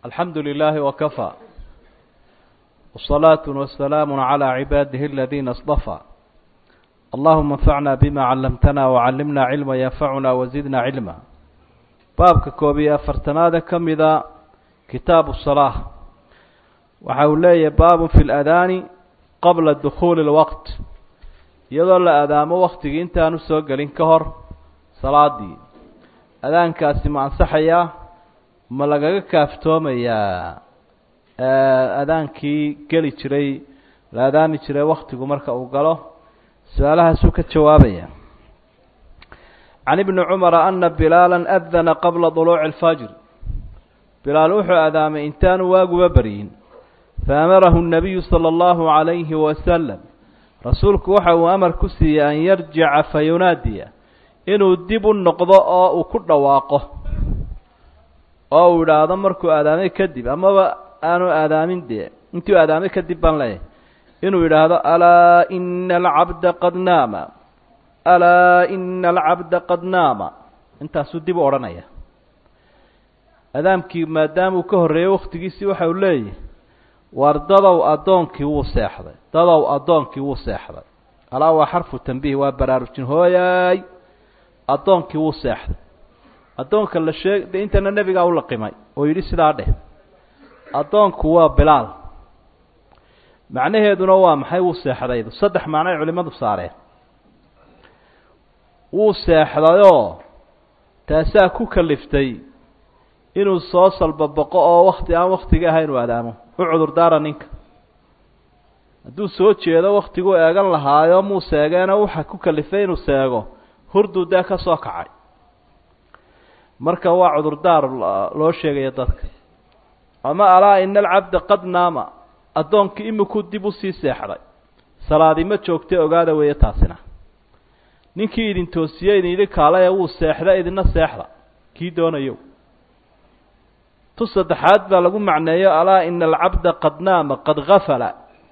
alxamdu للh وkفى والصلاaة وسلام على عباده الذين اصطفى اللهma انفعna بma علمتna وعلمna علما ينfعna وزدna علما baabka koob iyo afartanaade ka mida kitaaب الصلاة waxa uu leeyahay bab في الأdاni qabla دخuل الوqت iyadoo la adaamo waktigii intaanu soo gelin ka hor salaadii adaankaasi ma ansaxayaa ma lagaga kaaftoomayaa adaankii geli jiray la adaami jiray waktigu marka uu galo su-aalahaasuu ka jawaabaya can ibni cumara ana bilaala adana qabla duluuci اlfajr bilaal wuxuu adaamay intaanu waaguba beryin faamarahu الnabiyu salى اllahu عalayhi wasalam rasuulku waxa uu amar ku siiyey an yarjica fayunaadiya inuu dib u noqdo oo uu ku dhawaaqo oo uu idhaahdo markuu aadaamay kadib amaba aanu aadaamin dee intuu aadaamay kadib baan leeyahay inuu yidhaahdo alaa ina alcabda qad naama alaa ina alcabda qad naama intaasuu dib u odhanaya adaamkii maadaama uu ka horreeyey waktigiisii waxa uu leeyahay war dadow addoonkii wuu seexday dadow addoonkii wuu seexday alaa waa xarfu tambiih waa baraarujin hooyaay addoonkii wuu seexday addoonka la sheeg de intana nebigaa u laqimay oo yidhi sidaa dheh addoonku waa bilaal macnaheeduna waa maxay wuu seexdaydu saddex macno ay culimmadu saareen wuu seexdayoo taasaa ku kaliftay inuu soo salbaboqo oo wakti aan waktiga ahayn uu adaamo u cudurdaara ninka hadduu soo jeedo waktiguu eegan lahaayo muu seegeena waxa ku kalifay inuu seego hurduu dee ka soo kacay marka waa cudurdaar loo sheegaya dadka ama alaa ina alcabda qad naama addoonkii imikuu dib usii seexday salaadi ma joogtay ogaada weeye taasina ninkii idin toosiyey idin yidhi kaalaya wuu seexda idina seexda kii doonayo tu saddexaad baa lagu macneeyo alaa ina alcabda qad naama qad gafala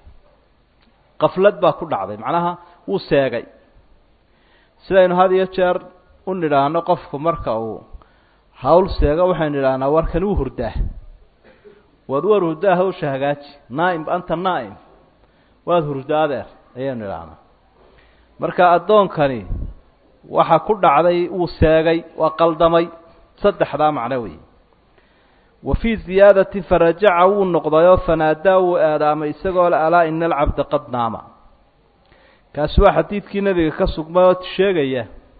qaflad baa ku dhacday macnaha wuu seegay sidaynu had iyo jeer u nidhaahno qofku marka uu hawl seego waxaynu idhahnaa warkan wuu hurdaa waad war hurdaa hawsha hagaaji naaim anta naa'im waad hurdaa adeer ayaynu idhahnaa marka addoonkani waxa ku dhacday wuu seegay waa qaldamay saddexdaa macno weeye wa fii ziyaadati farajaca wuu noqdayoo fanaadaa wuu aadaamay isagoo le alaa ina alcabda qad naama kaasi waa xadiidkii nebiga ka sugmay oo sheegaya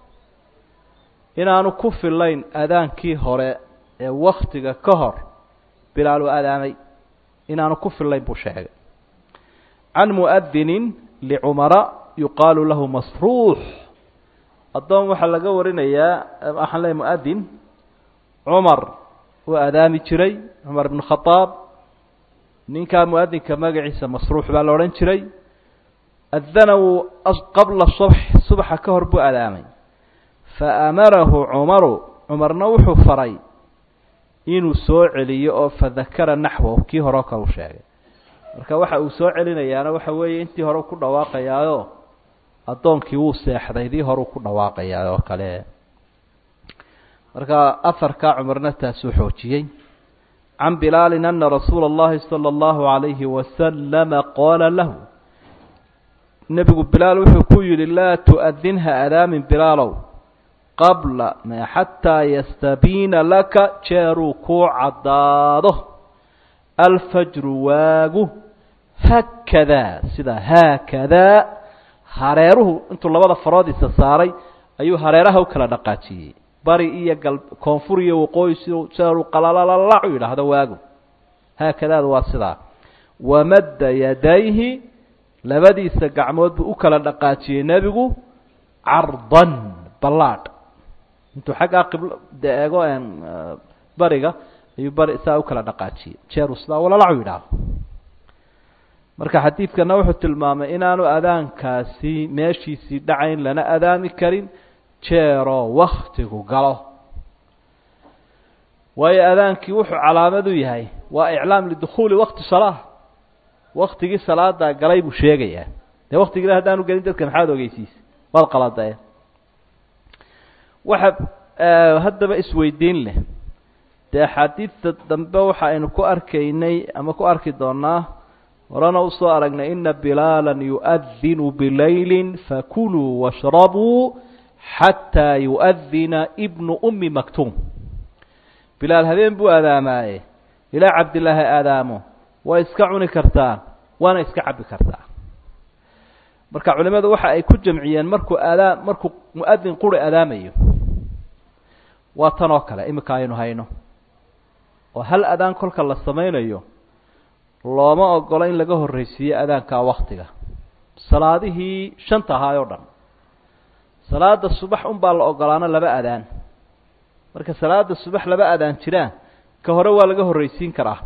inaanu ku filayn adaankii hore ee waktiga ka hor bilaal uu adaamay inaanu ku filayn buu sheegay can mu'adinin licumara yuqaalu lahu masruux addoon waxaa laga warinayaa waxaan leeay mu'adin cumar uu adaami jiray cumar ibn khadaab ninkaa mu'adinka magaciisa masruux baa la odhan jiray adana wuu qabla subx subaxa ka hor buu adaamay faamarahu cumaru cumarna wuxuu faray inuu soo celiyo oo fadakara naxwahu kii hore oo kale u sheegay marka waxa uu soo celinayaana waxa weeye intii hore ku dhawaaqayaayo addoonkii wuu seexday dii horeu ku dhawaaqayaa oo kale marka afarkaa cumarna taasuu xoojiyey can bilaalin ana rasuula اllahi salى اllahu عalayhi wasalama qaala lahu nebigu bilaal wuxuu ku yidhi laa tu'adinha adaamin bilaalow qabla ma xataa yastabiina laka jeeruu kuu caddaado alfajru waagu haakadaa sidaa haakadaa hareeruhu intuu labada faroodiisa saaray ayuu hareeraha u kala dhaqaajiyey bari iyo gal koonfur iyo waqooyi si jeeruu qalalalac u yidhaahdo waagu haakadaadu waa sidaa wamadda yadayhi labadiisa gacmood buu u kala dhaqaajiyey nebigu cardan ballaadh intuu xaggaa qiblo de eego bariga ayuu bari saa u kala dhaqaajiyey jeeru sidaa walalacu yidhaahdo marka xadiidkana wuxuu tilmaamay inaanu adaankaasi meeshiisii dhacayn lana adaami karin jeeroo waktigu galo waayo adaankii wuxuu calaamad u yahay waa iclaam lidukhuuli wakti salaa waktigii salaadaa galay buu sheegayaa dee waktigii haddaanu gelin dadka maxaad ogeysiisa waad qaladae waxa haddaba isweydiin leh dee axaadiidta dambe waxa aynu ku arkaynay ama ku arki doonaa horena usoo aragnay ina bilaala yu'adinu bilayli fakuluu washrabuu xataa yu'adina ibnu ummi maktuum bilaal habeen buu aadaamaaye ilaa cabdilaahi aadaamo waa iska cuni kartaan waana iska cabbi kartaa marka culimadu waxa ay ku jamciyeen markuu aadaam markuu mu'adin quri aadaamayo waa tan oo kale iminka aynu hayno oo hal adaan kolka la samaynayo looma ogolo in laga horreysiiyo adaankaa waktiga salaadihii shanta ahaay oo dhan salaada subax unbaa la ogolaano laba adaan marka salaada subax laba adaan jiraan ka hore waa laga horreysiin karaa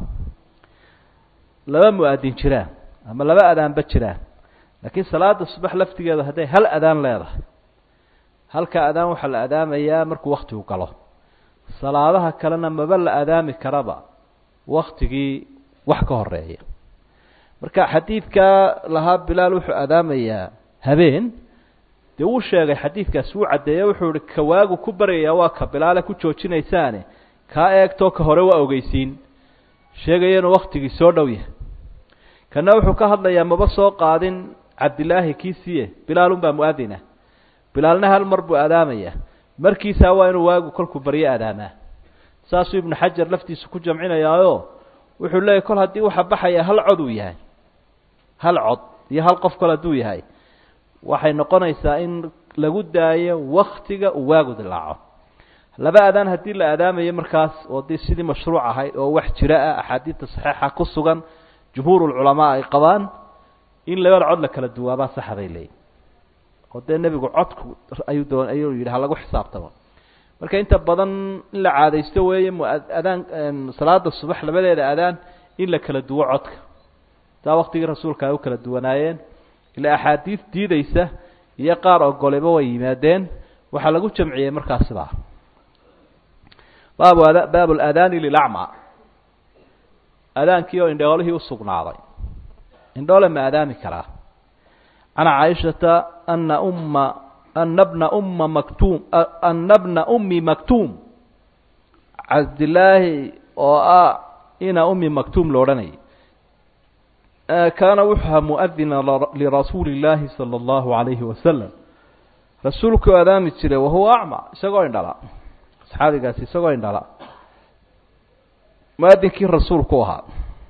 laba mu-adin jiraan ama laba adaanba jiraan laakiin salaada subax laftigeedu hadday hal adaan leedahay halka adaan waxaa la adaamayaa markuu waktigu galo salaadaha kalena maba la adaami karaba waktigii wax ka horeeya marka xadiidkaa lahaa bilaal wuxuu adaamayaa habeen dee wuu sheegay xadiidkaasi wuu caddeeye wuxuu ihi kawaagu ku baryayaa waa ka bilaale ku joojinaysaane kaa eegtoo ka hore waa ogeysiin sheegaya inuu waktigii soo dhow yahay kana wuxuu ka hadlayaa maba soo qaadin cabdilaahi kiisiye bilaalunbaa mu-adina bilaalna hal mar buu adaamayaa markiisaa waa inuu waagu kolkuu baryo adaamaa saasuu ibnu xajar laftiisa ku jamcinayaayo wuxuu leeyahy kol haddii waxa baxaya hal cod uu yahay hal cod iyo hal qof kol hadduu yahay waxay noqonaysaa in lagu daayo waktiga uu waagu dilaaco laba adaan haddii la adaamayo markaas oo dee sidii mashruuc ahayd oo wax jira ah axaadiidta saxiixa ku sugan jumhuurulculamaa ay qabaan in labada cod la kala duwaabaa saxa bay leeyihin oo dee nebigu codku ayuu doon ayuu yidhi ha lagu xisaabtamo marka inta badan in la caadaysto weeye muadaan salaada subax labadeeda adaan in la kala duwo codka taa waktigii rasuulka ay u kala duwanaayeen ilaa axaadiid diideysa iyo qaar ogoleba way yimaadeen waxaa lagu jamciyey markaas sidaa baabu ada baabu ladaani lilacma adaankii oo indhoolihii usugnaaday indhoole ma adaami karaa can caaishata ana umma ana bna umma maktuum ana bna ummi maktuum cabdillaahi oo ah ina ummi maktuum lo odhanayay kaana wuxuu ahaa muadina lirasuuli illaahi sala allahu alayhi wasalam rasuulkuu adaami jiray wahuwa acma isagoo indhala saxaabigaasi isagoo indhala muadinkii rasuulku ahaa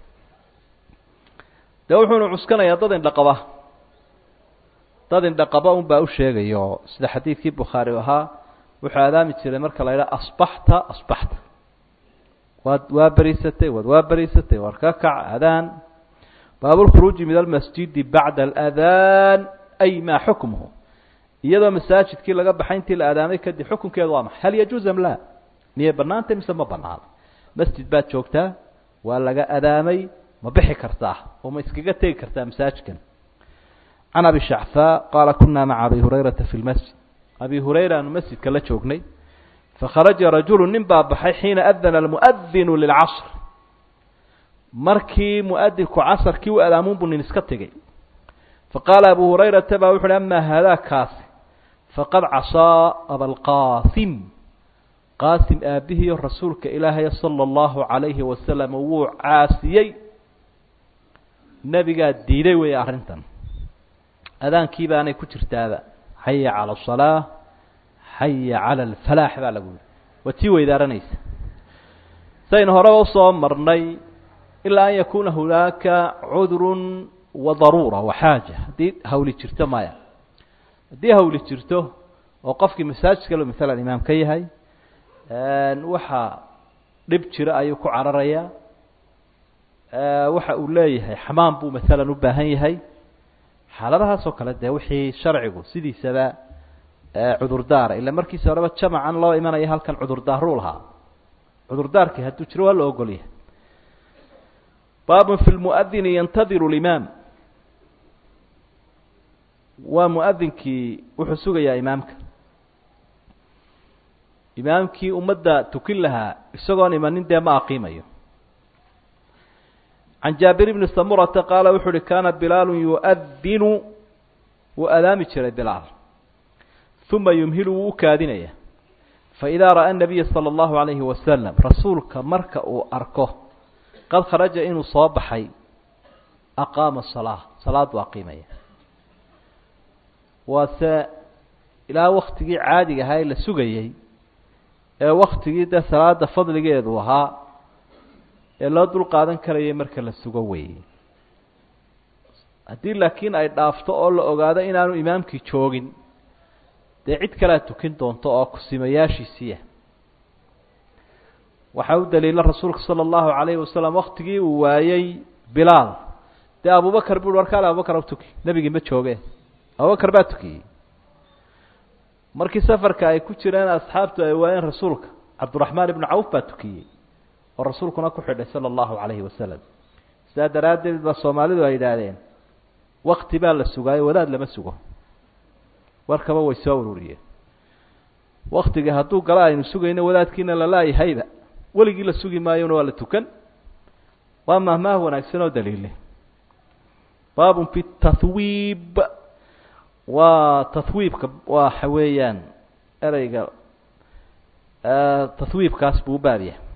dee wuxuunu cuskanayaa dad indhaqaba dad indhaqaba un baa u sheegaya oo sida xadiidkii bukhaari ahaa wuxuu adaami jiray marka la yidhaha asbaxta asbaxta waad waa beriisatay waad waa beriisatay war ka kac adaan baabu lkhuruuji min almasjidi bacda aladaan ay maa xukmuhu iyadoo masaajidkii laga baxay intii la aadaamay kadib xukunkeedu waa maxay hal yajuuz am laa miyay banaantay mise ma banaana masjid baad joogtaa waa laga adaamay ma bixi kartaa oo ma iskaga tegi kartaa masaajidkan can abi shacfaa qaala kunaa maca abi hurayrata fi lmasjid abi hurayra aanu masjidka la joognay fakharaja rajulu nin baa baxay xiina adana almuadinu lilcasr markii muadinku casarkii u adaamuun buu nin iska tegey faqaala abu hurayrata baa wuxu uhi amaa haadaa kaasi faqad casaa abalqaasim qaasim aabihiiyo rasuulka ilaahay sala allahu calayhi wasalam wuu caasiyey nebigaa diiday weeye arrintan adaankii baanay ku jirtaaba xaya cala asalaa xaya cala alfalaax baa lagu yihi waa tii weydaaranaysa saynu horeba usoo marnay ilaa an yakuuna hunaaka cudrun wa daruura wa xaaja haddii hawli jirto maya haddii hawli jirto oo qofkii masaajidka lo maalan imaam ka yahay waxa dhib jira ayuu ku cararayaa waxa uu leeyahay xamaam buu maalan u baahan yahay xaaladahaas oo kale dee wixii sharcigu sidiisaba cudurdaara ila markiisa horeba jamacan loo imanaya halkan cudurdaaruu lahaa cudurdaarkii hadduu jiro waa la ogol yahay baabun fi lmuadini yantadiru limaam waa muadinkii wuxuu sugayaa imaamka imaamkii ummadda tukin lahaa isagoon imanin dee ma aqiimayo can jaabir bni samurata qaala wuxuu uhi kaana bilaalu yuadinu wuu adaami jiray bilaal uma yumhilu wuu u kaadinaya faidaa ra'a nabiya sala allahu calayhi wasalam rasuulka marka uu arko qad kharaja inuu soo baxay aqaama salaa salaad buu aqiimaya waase ilaa waktigii caadiga ahaa ee la sugayey ee waktigii dee salaada fadligeedu ahaa ee loo dul qaadan karayay marka la sugo weeyey haddii laakiin ay dhaafto oo la ogaado inaanu imaamkii joogin dee cid kalea tukin doonto oo kusimayaashiisiiya waxaa u daliila rasuulka sala allahu calayhi wasalam waktigii uu waayey bilaal dee abubakar bui warkaale abubakar u tuki nebigii ma jooge abubakar baa tukiyey markii safarka ay ku jireen asxaabtu ay waayeen rasuulka cabduraxmaan ibnu cawf baa tukiyey oo rasuulkuna ku xidhay sala allahu calayhi wasalam sidaa daraaddeed ba soomaalidu ay yidhaahdeen wakti baa la sugaayo wadaad lama sugo warkaba way soo ururiyeen waktiga hadduu gala aynu sugayno wadaadkiina lalaayahayba weligii la sugi maayona waa la tukan waa mahmaah wanaagsan oo daliile baabun fi tahwiib waa tahwiibka waxa weeyaan ereyga tahwiibkaas buu u baab yahay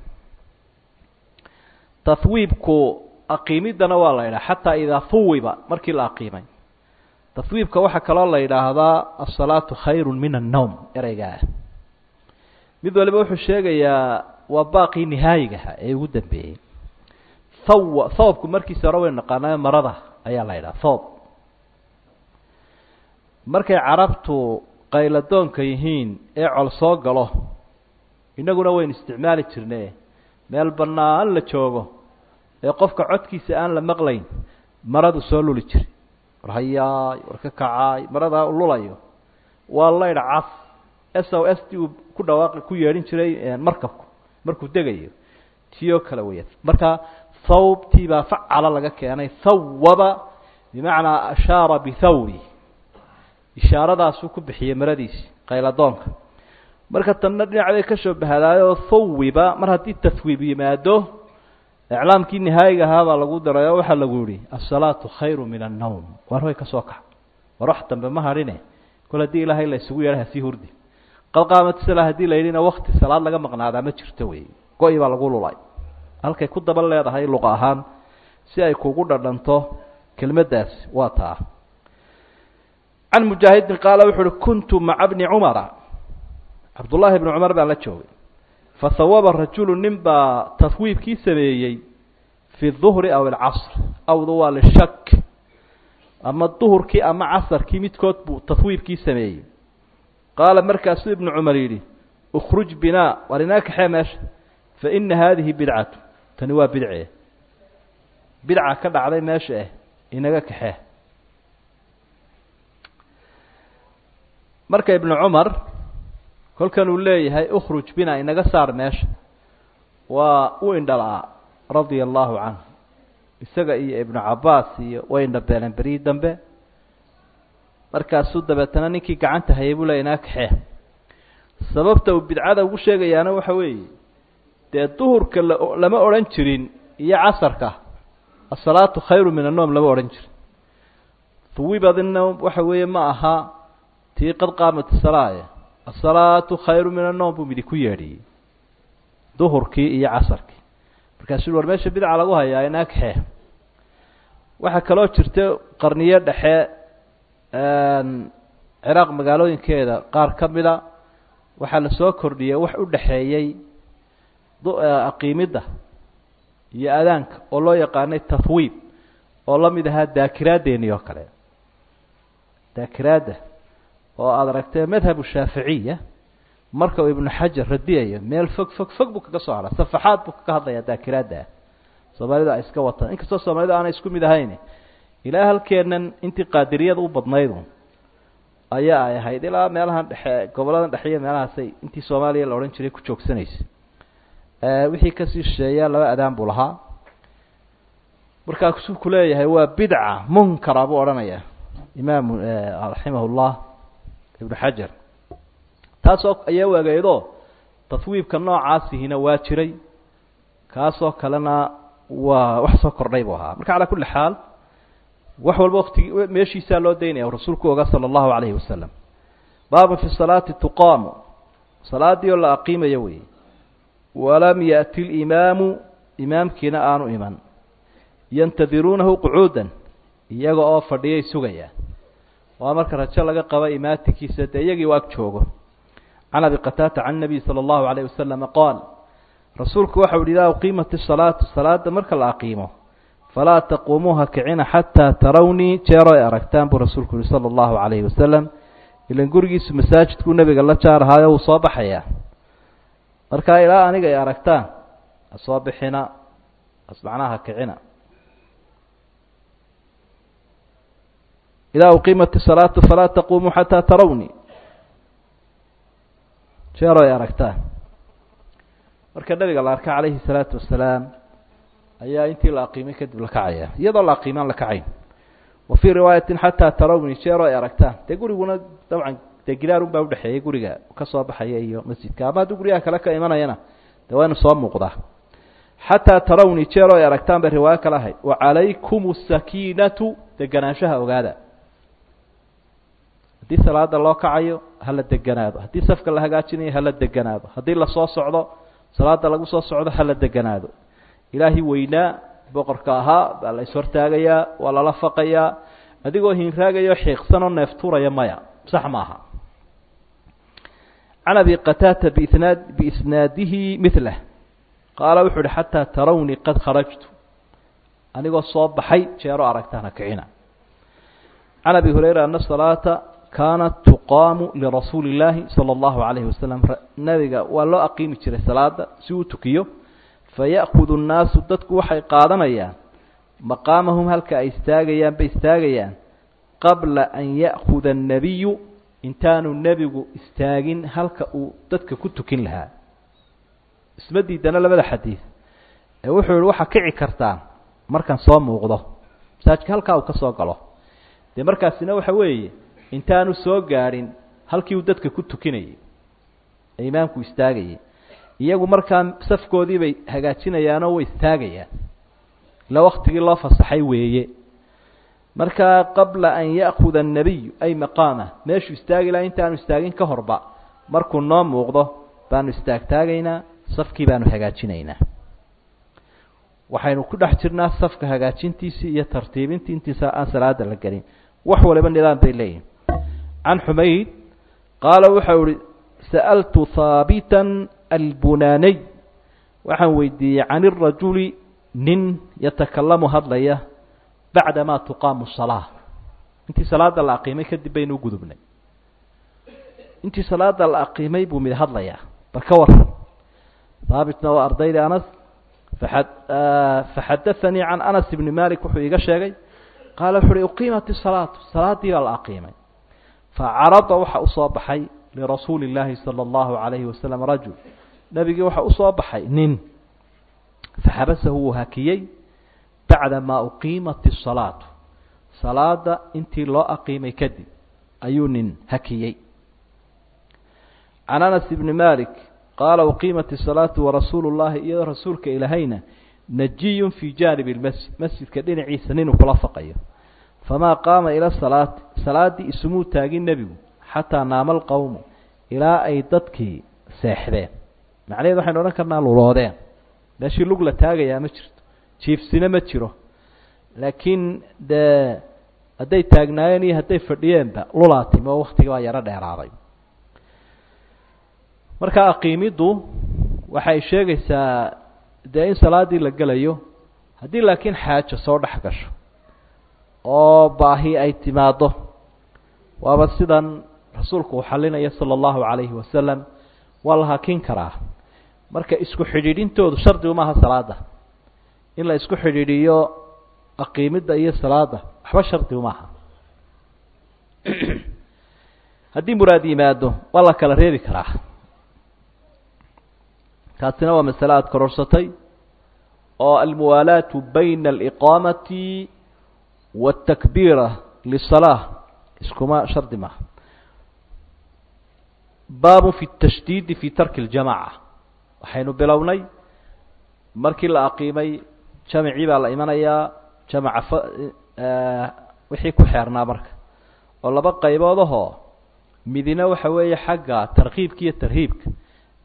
tahwiibku aqiimiddana waa la yidhaha xataa idaa huwiba markii la aqiimay tahwiibka waxaa kaloo la yidhaahdaa asalaatu khayru min annowm ereygaa mid waliba wuxuu sheegayaa waa baaqii nihaayigaha ee ugu dambeeyey thaw thawbku markiisa hore waynu naqaanaa marada ayaa la yidhaha thoob markay carabtu qayladoonka yihiin ee col soo galo innaguna waynu isticmaali jirne meel bannaan la joogo ee qofka codkiisa aan la maqlayn maradu soo luli jiray war hayaay war ka kacaay maradaa lulayo waa laydh cas s o s t uu ku dhawaaqi ku yeedhin jiray markabku markuu degayo tiyoo kale weya marka thawbtii baa facala laga keenay thawaba bimacnaa ashaara bithawri ishaaradaasuu ku bixiyey maradiisi qayladoonka marka tanna dhinacday ka soo bahadaayoo thawiba mar haddii tahwiib yimaado iclaamkii nihaayiga ahaa baa lagu daray oo waxaa lagu yihi asalaatu khayru min annowm war way ka soo kax war wax dambe ma hadhine kol haddii ilaahay la isugu yeedha hasii hurdi qad qaamat sala haddii la yidhina wakti salaad laga maqnaadaa ma jirto wey go-i baa lagu lulay halkay ku daba leedahay luqa ahaan si ay kugu dhadhanto kelmaddaasi waa taa can mujaahidin qaala wuxu uhi kuntu maca bni cumara cabdullaahi bni cumar baan la joogay fahawaba rajulu nin baa tahwiibkii sameeyey fi duhri aw alcasr awdu waa lishak ama duhurkii ama casarkii midkood buu tahwiibkii sameeyey qaala markaasuu ibnu cumar yidhi ukhruj binaa war inaa kaxee meesha fa ina haadihi bidcatu tani waa bidce bidca ka dhacday meesha ah inaga kaxee marka ibnu cumar kolkan uu leeyahay ukhruj bina inaga saar meesha waa u indhala-a radia allahu canhu isaga iyo ibnu cabaas iyo way indhabeeleen berii dambe markaasuu dabeetana ninkii gacanta hayay buu leeya inaa kaxee sababta uu bidcada ugu sheegayaana waxa weeye dee duhurka la lama odhan jirin iyo casarka asalaatu khayru min annoom lama odhan jirin huwibadina waxa weeye ma aha tii qad qaamat salaaye asalaatu khayru min annoom buu midi ku yeedhiyey duhurkii iyo casarkii markaasuu war meesha bidca lagu hayaa inaa kaxee waxaa kaloo jirta qarniyo dhexe ciraaq magaalooyinkeeda qaar ka mida waxaa la soo kordhiyey wax u dhexeeyey aqiimidda iyo adaanka oo loo yaqaanay tahwiib oo la mid ahaa daakiraaddeeni oo kale daakiraadda oo aada aragtee madhabu shaaficiya marka uu ibnu xajar radiyayo meel fog fog fog buu kaga soo hadha safaxaad buu kaga hadlayaa daakiraadda soomaalida ay iska wataan inkastoo soomaalida aanay isku mid ahayn ilaa halkeennan intii qaadiriyada u badnaydu ayaa ay ahayd ilaa meelahan dhexe goboladan dhexe iyo meelahaasay intii soomaaliya la odhan jiray ku joogsanaysa wixii kasii shisheeya laba adaan buu lahaa markaasuu ku leeyahay waa bidca munkara buu odhanaya imaamu raximah llah ibnu xajar taasoo ayaa wageedo tahwiibka noocaasihina waa jiray kaasoo kalena waa wax soo kordhay buu ahaa marka calaa kulli xaal wax walba waktigi meeshiisaa loo daynaya rasuulku oga sala allahu calayhi wasalam baabun fi salaati tuqaamu salaadii oo la aqiimayo wey walam yaأti اlimaamu imaamkiina aanu iman yantadiruunahu qucuudan iyaga oo fadhiyay sugayaan waa marka rajo laga qaba imaatinkiisa dee iyagii u ag joogo can abi qataata can nabiy salى اllahu alayh wasalama qaal rasuulku waxau yihi idaa uqiimat isalaatu salaada marka la aqiimo falaa taquumuuha kicina xataa tarawnii jeero ay aragtaan buu rasuulku yihi sala allahu calayhi wasalam ilan gurigiisu masaajidkuu nebiga la jaarahaayo wuu soo baxayaa markaa ilaa aniga ay aragtaan ha soo bixina asmacnaha kicina idaa uqiimat isalaatu falaa taquumuu xataa tarawnii jeero ay aragtaan marka nabiga la arka calayhi salaatu wasalaam ayaa intii la aqiimay kadib la kacaya iyadoo la aqiimaan la kacayn wa fii riwaayatin xataa tarawni jeero ay aragtaan dee guriguna dabcan dee gidaar unbaa udhexeeyay guriga ka soo baxaya iyo masjidka ama hadduu guryaha kale ka imanayana dee waa inu soo muuqdaa xataa tarawni jeero ay aragtaan bay riwaayo kale ahayd wacalaykum asakiinatu deganaanshaha ogaada haddii salaada loo kacayo hala deganaado haddii safka la hagaajinayo hala deganaado haddii lasoo socdo salaada lagu soo socdo hala deganaado ilaahi weynaa boqorka ahaa baa la ishortaagayaa waa lala faqayaa adigoo hinraagayo xiiqsanoo neeftuuraya maya sax maaha can abi qataata biisnaad biisnaadihi milah qaala wuxuu uhi xataa tarawnii qad kharajtu anigoo soo baxay jeero aragtaana kicina can abi hurayra ana salaata kaanat tuqaamu lirasuuli illaahi sala allahu calayhi wasalam nabiga waa loo aqiimi jiray salaada si uu tukiyo faya'kudu nnaasu dadku waxay qaadanayaan maqaamahum halka ay istaagayaan bay istaagayaan qabla an ya'kuda annebiyu intaanu nebigu istaagin halka uu dadka ku tukin lahaa isma diidana labada xadiid ee wuxuu yihi waxaa kici kartaan markaan soo muuqdo masaajidka halkaa uu ka soo galo dee markaasina waxa weeye intaanu soo gaadhin halkii uu dadka ku tukinayay ee imaamku istaagayay iyagu markaa safkoodii bay hagaajinayaanoo way istaagayaan ila waktigii loo fasaxay weeye markaa qabla an ya'kuda annebiyu ay maqaamah meeshuu istaagi laha intaanu istaagin ka horba markuu noo muuqdo baanu istaagtaagaynaa safkii baanu hagaajinaynaa waxaynu ku dhex jirnaa safka hagaajintiisii iyo tartiibintii intiisa aan salaada la gelin wax waliba nidaam bay leeyihin can xumayd qaala waxau ihi sa'altu haabitan albunaniy waxaan weydiiyey can irajuli nin yatakalamu hadlaya bacda ma tuqaamu salaa intii salaada la aqiimay kadib baynu ugudubnay intii salaada la aqiimay buu mid hadlayaa bal ka waran haabitna waa ardayda anas faxadaanii can anas ibni malik wuxuu iiga sheegay qaala wuxu uhi uqiimat isalaatu salaadii baa la aqiimay facarada waxa usoo baxay lirasuuli اllaahi salى اllahu alayhi wasalam rajul nebigii waxa usoo baxay nin faxabasahu wuu hakiyey bacda maa uqiimat الsalaatu salaada intii loo aqiimay kadib ayuu nin hakiyey can anas ibni malik qaala uqiimat الsalaatu warasuulu اllahi iyadoo rasuulka ilahayna najiyun fii jaanib اlmasjid masjidka dhinaciisa ninuu kula faqayo famaa qaama ila salaati salaaddii isumuu taagin nebigu xataa naama alqowmu ilaa ay dadkii seexdeen macnaheed waxaynu odhan karnaa luloodeen meeshii lug la taagayaa ma jirto jiifsina ma jiro laakiin dee hadday taagnaayeen iyo hadday fadhiyeenba lulaatimi oo waktigii baa yaro dheeraaday marka aqiimiddu waxay sheegaysaa dee in salaaddii la gelayo haddii laakiin xaajo soo dhex gasho oo baahi ay timaaddo waaba sidan rasuulku uu xalinaya sala allahu calayhi wasalam waa la hakin karaa marka isku xidhiidhintoodu shardigu maaha salaada in la isku xidhiidhiyo aqiimidda iyo salaada waxba shardigu maaha haddii muraad yimaado waa la kala reebi karaa taasina waa masale aada kororsatay oo almuwaalaatu bayna aliqaamati waاtakbiira lisalaa iskuma shardi maaha baabu fi اtashdiidi fi tarki اljamaca waxaynu bilownay markii la aqiimay jamacii baa la imanayaa jamaca wixii ku xeernaa marka oo laba qaybood ahoo midina waxa weeye xagga tarkiibka iyo tarhiibka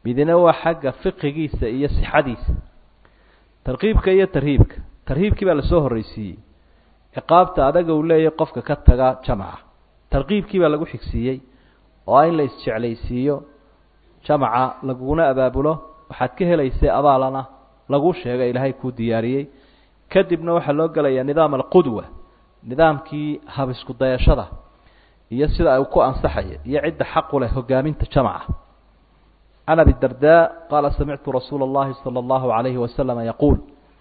midna waa xagga fiqigiisa iyo sixadiisa tarkiibka iyo tarhiibka tarhiibkii baa lasoo horreysiiyey ciqaabta adaga uu leeyahay qofka ka taga jamaca tarkiibkii baa lagu xigsiiyey oo in la isjeclaysiiyo jamaca laguna abaabulo waxaad ka helaysay abaalana lagu sheega ilaahay kuu diyaariyey kadibna waxaa loo gelayaa nidaam alqudwa nidaamkii habisku dayashada iyo sida ay ku ansaxaya iyo cidda xaqu leh hogaaminta jamaca can abi darda qaala samictu rasuula اllahi salى اllahu alayhi wasalama yaquul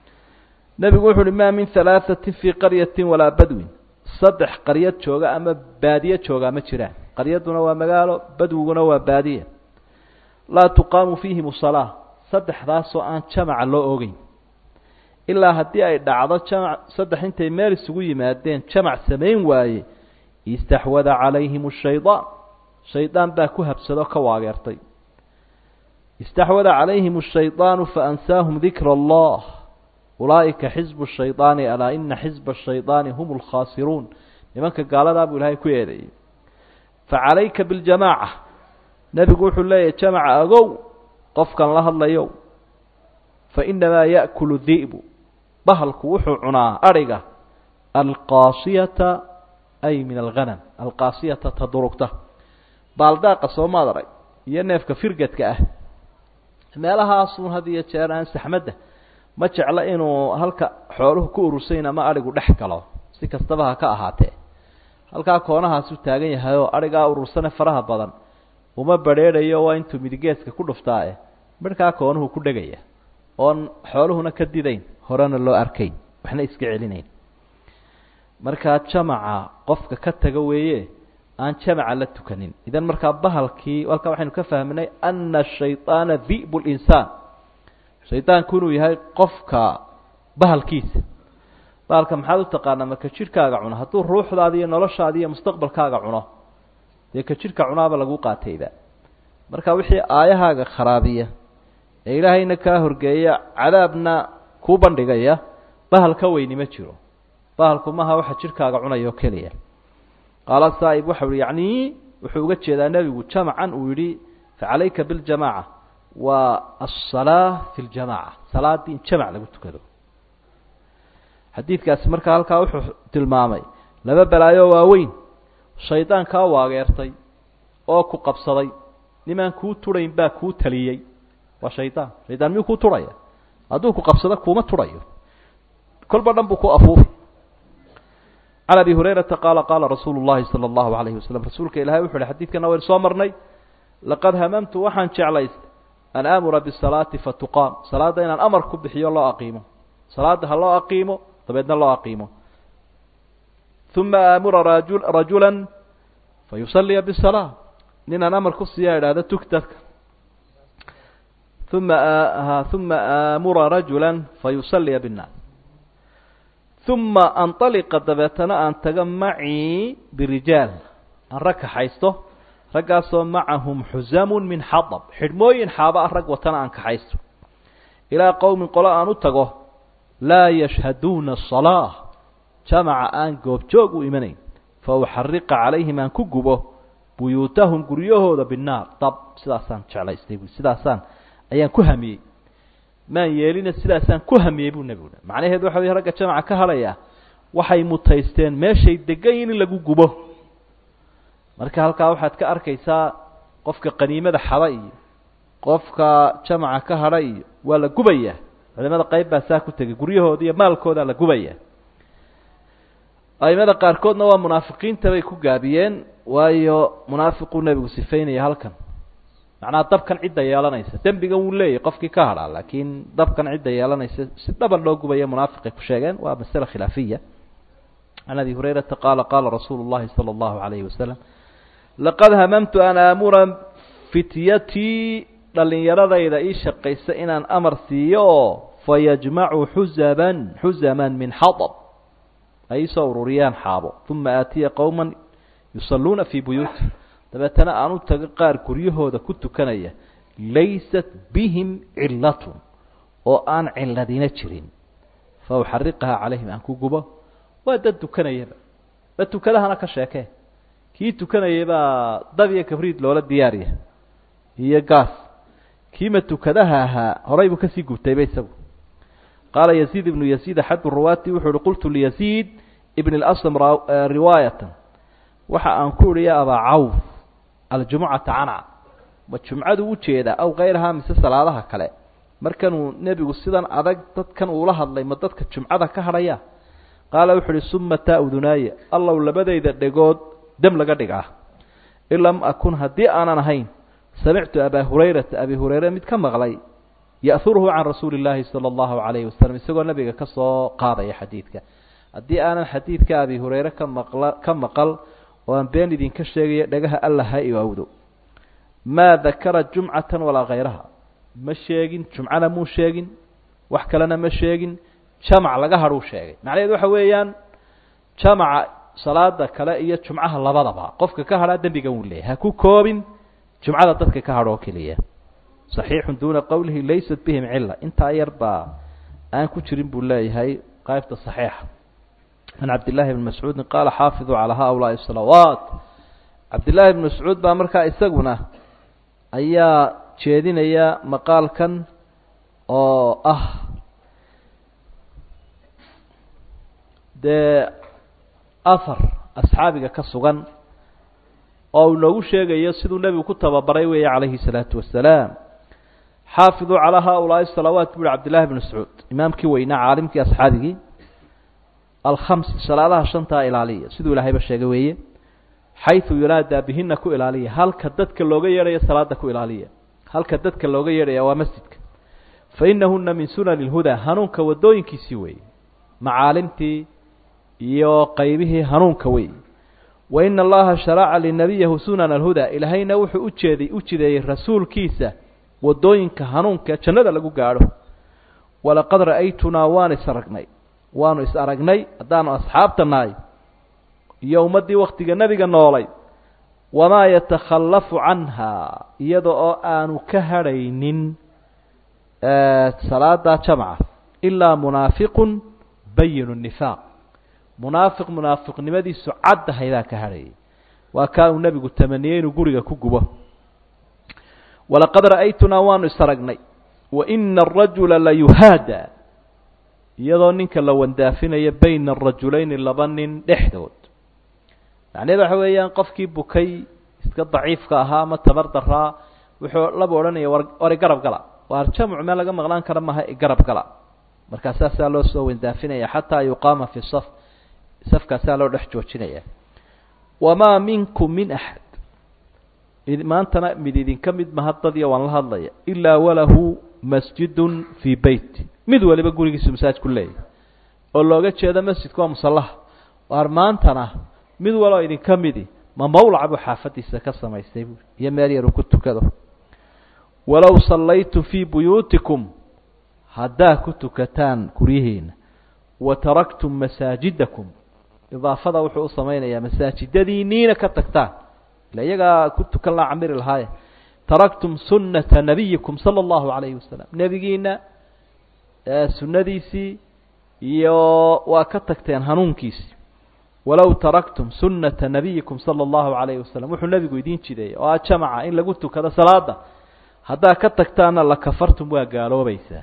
nebigu wuxu uhi ma min halaaثati fii qaryati walaa badwin saddex qaryad jooga ama baadiye joogaa ma jiraan qaryaduna waa magaalo badwiguna waa baadiye laa tuqaamu fiihim salaa saddexdaasoo aan jamaca loo ogeyn ilaa haddii ay dhacdo jamac saddex intay meel isugu yimaadeen jamac samayn waaye istaxwada calayhim shaydaan shaydaan baa ku habsado ka waageertay istaxwada calayhim ashaydaanu faansaahum dikra allah ulaa'ika xisbu shaydaani alaa ina xisba ashaydaani hum lkhaasiruun nimanka gaaladaa buu ilaahay ku eedeeyey facalayka biljamaaca nebigu wuxuu leeyahy jamaca agow qofkan la hadlayo fainamaa yaأkulu di'bu bahalku wuxuu cunaa adhiga alqaasiyata ay min alghanam alqaasiyata tadurugta baaldaaqa soomaad arag iyo neefka firgadka ah meelahaasun had iyo jeer aan saxmadda ma jeclo inuu halka xooluhu ku urursayn ama adhigu dhex galo si kastaba ha ka ahaatee halkaa koonahaasu taagan yahay oo adhigaa urursane faraha badan uma badrheedhayo waa intuu midigeeska ku dhuftaae midhkaa koonuhu ku dhegaya oon xooluhuna ka didayn horena loo arkayn waxna iska celinayn markaa jamaca qofka ka taga weeye aan jamaca la tukanin idan markaa bahalkii halkaa waxaynu ka fahminay ana shayطaana di'b linsaan shaydaanku inuu yahay qofka bahalkiisa bahalka maxaad u taqaanaa maka jidhkaaga cuno hadduu ruuxdaada iyo noloshaada iyo mustaqbalkaaga cuno dee ka jidhka cunaaba lagu qaatayba marka wixii aayahaaga kharaabiya ee ilaahayna kaa horgeeya cadaabna kuu bandhigaya bahal ka weyni ma jiro bahalku maha waxa jidhkaaga cunaya oo keliya qaala saa'ib waxa uhi yacni wuxuu uga jeedaa nebigu jamacan uu yidhi facalayka biاljamaca waa aلsalaa fi اljamaca salaaddii in jamac lagu tukado xadiidkaasi markaa halkaa wuxuu tilmaamay laba balaayo waaweyn shaydaan kaa waageertay oo ku qabsaday nimaan kuu turayn baa kuu taliyey waa shaydaan shaydaan miyuu kuu turaya hadduu ku qabsado kuuma turayo kolba dhan buu ku afuufi can abi hurayrata qaala qaala rasuulu llahi sala allahu alayhi wasalam rasuulka ilahay wuxu uhi xadidkana waynu soo marnay laqad hamamtu waxaan jeclaystay an aamura bisalaati fatuqaam salaadda inaan amar ku bixiyo loo aqiimo salaadda ha loo aqiimo dabeedna loo aqiimo uma aamura raju rajula fayusaliya bisalaa ninaan amar ku siiya idhahda tuk dadka uma uma aamura rajula fayusaliya binnaas uma anطaliqa dabeetana aan taga macii birijaal aan rag kaxaysto raggaasoo macahum xuzamun min xadab xidhmooyin xaaba ah rag watana aan kaxaysto ilaa qowmin qolo aan u tago laa yashhaduuna asalaa jamaca aan goobjoog u imanayn fa uxariqa calayhim aan ku gubo buyuutahum guryahooda binnaar dab sidaasaan jeclaystay bu sidaasaan ayaan ku hamiyey maan yeelina sidaasaan ku hamiyey buu nebigu macnaheedu waxa wey ragga jamaca ka hadhaya waxay mutaysteen meeshay degan yihin in lagu gubo marka halkaa waxaad ka arkaysaa qofka qaniimada xaba iyo qofka jamaca ka hadha iyo waa la gubaya culimada qayb baa saa ku tegay guryahooda iyo maalkooda la gubaya aimada qaarkoodna waa munaafiqiinta bay ku gaabiyeen waayo munaafiquu nebigu sifeynaya halkan macnaha dabkan cidda yeelanaysa dembigan wuu leeyahy qofkii ka hadhaa laakiin dabkan cidda yeelanaysa si dhaban loo gubaya munaafiqay ku sheegeen waa masale khilaafiya can abi hurayrata qaala qaala rasuulu llahi sala allahu alayhi wasalam laqad hamamtu an aamura fityatii dhallinyaradayda ii shaqaysa inaan amar siiyo oo fayajmacu xuzaban xuzaman min xadab ay isoo ururiyaan xaabo uma aatiya qowma yusalluuna fii buyuuti dabeetana aan u tago qaar guryahooda ku tukanaya laysat bihim cilatun oo aan ciladina jirin fa uxariqahaa calayhim aan ku gubo waa dad tukanayaba dad tukadahana ka sheekee kii tukanayay baa dab iyo kabriid loola diyaariya iyo gaas kiima tukadaha ahaa horay buu kasii gubtayba isagu qaala yaziid ibnu yaziid axadu ruwaati wuxuu uhi qultu liyaziid ibn اlasm riwaayatan waxa aan ku idhi ya abaa cawf aljumucata canca ma jumcadu u jeedaa aw kayrahaa mise salaadaha kale markanuu nebigu sidan adag dadkan uula hadlay ma dadka jumcada ka hadhaya qaala wuxu uhi sumata udunaaya allow labadayda dhegood dam laga dhigaa in lam akun haddii aanan ahayn samictu abaa hurayrata abi hurayre mid ka maqlay ya'huruhu can rasuuli illaahi sala allahu calayhi wasalam isagoo nebiga ka soo qaadaya xadiidka haddii aanan xadiidka abi hurayre ka maqla ka maqal oo aan been idinka sheegaya dhagaha alla ha iwaawdo maa dakara jumcatan walaa khayraha ma sheegin jumcana muu sheegin wax kalena ma sheegin jamac laga hadhuu sheegay macnaheedu waxa weeyaan jamaca salaada kale iyo jumcaha labadaba qofka ka hadhaa dembigan wuu leeyahy ha ku koobin jumcada dadka ka hadho oo keliya صaxiixu duuna qowlihi laysat bihim cila intaa yar baa aan ku jirin buu leeyahay qaybta صaxiixa can cabdillahi bni mascuudin qaala xaafiduu calaa haulaai salawaat cabdillahi bni mascuud baa markaa isaguna ayaa jeedinaya maqaalkan oo ah dee ahar asxaabiga ka sugan oo uu noogu sheegayo siduu nebigu ku tababaray weeye calayhi الsalaatu wasalaam xaafiduu calaa haulaai salawaat bu uhi cabdillahi bn mascuud imaamkii weynaa caalimkii asxaabigii alkhams salaadaha shantaa ilaaliya siduu ilaahayba sheegay weeye xayثu yunaadaa bihina ku ilaaliya halka dadka looga yeedhayo salaada ku ilaaliya halka dadka looga yeedhaya waa masjidka fainahuna min sunani اlhudaa hanuunka wadooyinkiisii weeye macaalimtii iyo qaybihii hanuunka weeye waina allaha sharaca linabiyahu sunana alhudaa ilaahayna wuxuu ujeeday u jideeyey rasuulkiisa wadooyinka hanuunka jannada lagu gaadho walaqad ra'aytunaa waan is aragnay waanu is aragnay haddaanu asxaabta nahay iyo ummaddii waktiga nebiga noolay wamaa yatakhallafu canha iyada oo aanu ka hadhaynin salaada jamca ilaa munaafiqun bayinu nifaaq munaafiq munaafiqnimadiisu caddahaydaa ka hadhayay waa kaa uu nebigu tamaniyey inuu guriga ku gubo walaqad ra'aytunaa waanu is aragnay waina arajula la yuhaada iyadoo ninka la wandaafinayo bayna arajulayni laba nin dhexdood macnaheed waxa weeyaan qofkii bukay iska daciifka ahaa ama tabar daraa wuxuu laba odhanaya war war igarab gala waar jamcu meel laga maqlaan kara maha igarab gala markaa saasaa loo soo wandaafinaya xataa yuqaama fi saf safkaasaa loo dhex joojinaya wamaa minkum min axad maantana mid idinka mid maha dadya waan la hadlaya ilaa walahu masjidun fii beyti mid waliba gurigiisu masaajid ku leeyahy oo looga jeedo masjidka waa musallaha waar maantana mid waloo idinka midi ma mawlaca buu xaafadiisa ka samaystay buui iyo meel yar uu ku tukado walow sallaytum fii buyuutikum haddaa ku tukataan guryihiina wa taraktum masaajidakum idaafada wuxuu u samaynayaa masaajidadiiniina ka tagtaan ila iyagaa ku tukan laa camiri lahaaye taraktum sunata nabiyikum sala allahu calayhi wasalam nebigiina sunnadiisii iyo waa ka tagteen hanuunkiisii walow taraktum sunata nabiyikum sala allahu calayhi wasalam wuxuu nebigu idiin jideeyey oo ah jamaca in lagu tukado salaada haddaa ka tagtaana lakafartum waa gaaloobaysaa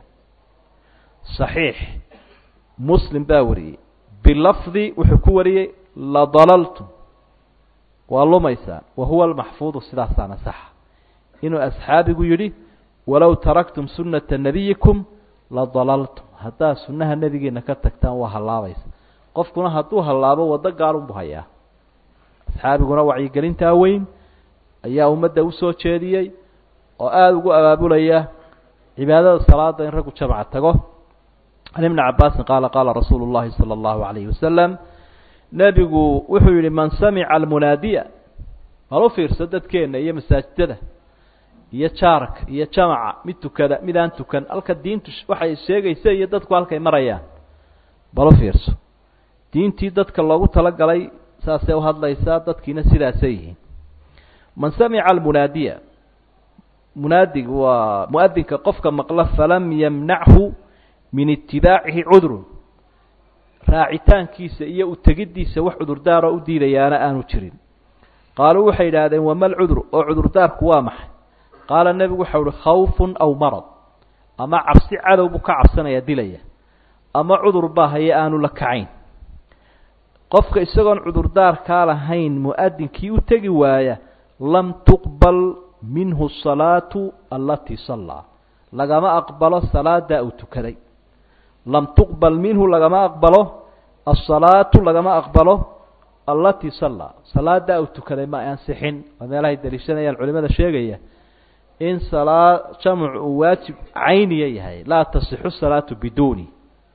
صaxiix muslim baa wariyey bilafdi wuxuu ku wariyey ladalaltum waa lumaysaan wa huwa almaxfuudu sidaasaana saxa inuu asxaabigu yidhi walow taraktum sunata nabiyikum ladalaltum haddaa sunnaha nebigeena ka tagtaan waa hallaabaysa qofkuna hadduu hallaabo waddo gaalunbu hayaa asxaabiguna wacyigelintaa weyn ayaa ummadda usoo jeediyey oo aada ugu abaabulaya cibaadada salaada in raggu jamca tago can ibni cabaasin qaala qaala rasuulu llahi sala allahu alayhi wasalam nebigu wuxuu yihi man samica almunaadiya bal u fiirso dadkeenna iyo masaajidada iyo jaarka iyo jamaca mid tukada mid aan tukan halka diintu waxay sheegaysa iyo dadku halkay marayaan bal u fiirso diintii dadka loogu talagalay saasay uhadlaysaa dadkiina sidaasay yihiin man samica almunaadiya munaadigu waa muadinka qofka maqla falam yamnachu min itibaacihi cudrun raacitaankiisa iyo utegiddiisa wax cudurdaaroo u diidayaana aanu jirin qaaluu waxay idhaahdeen wama lcudru oo cudurdaarku waa maxay qaala nebigu waxau uhi khawfun aw marad ama cabsi cadow buu ka cabsanaya dilaya ama cudur baa haye aanu la kacayn qofka isagoon cudurdaarkaa lahayn mu-adinkii u tegi waaya lam tuqbal minhu salaatu alatii sallaa lagama aqbalo salaada uu tukaday lam tuqbal minhu lagama aqbalo asalaatu lagama aqbalo allatii sallaa salaada uu tukaday ma ansixin waa meelahay daliishanayaan culimada sheegaya in salaa jamc uu waajib cayniya yahay laa tasixu salaatu biduuni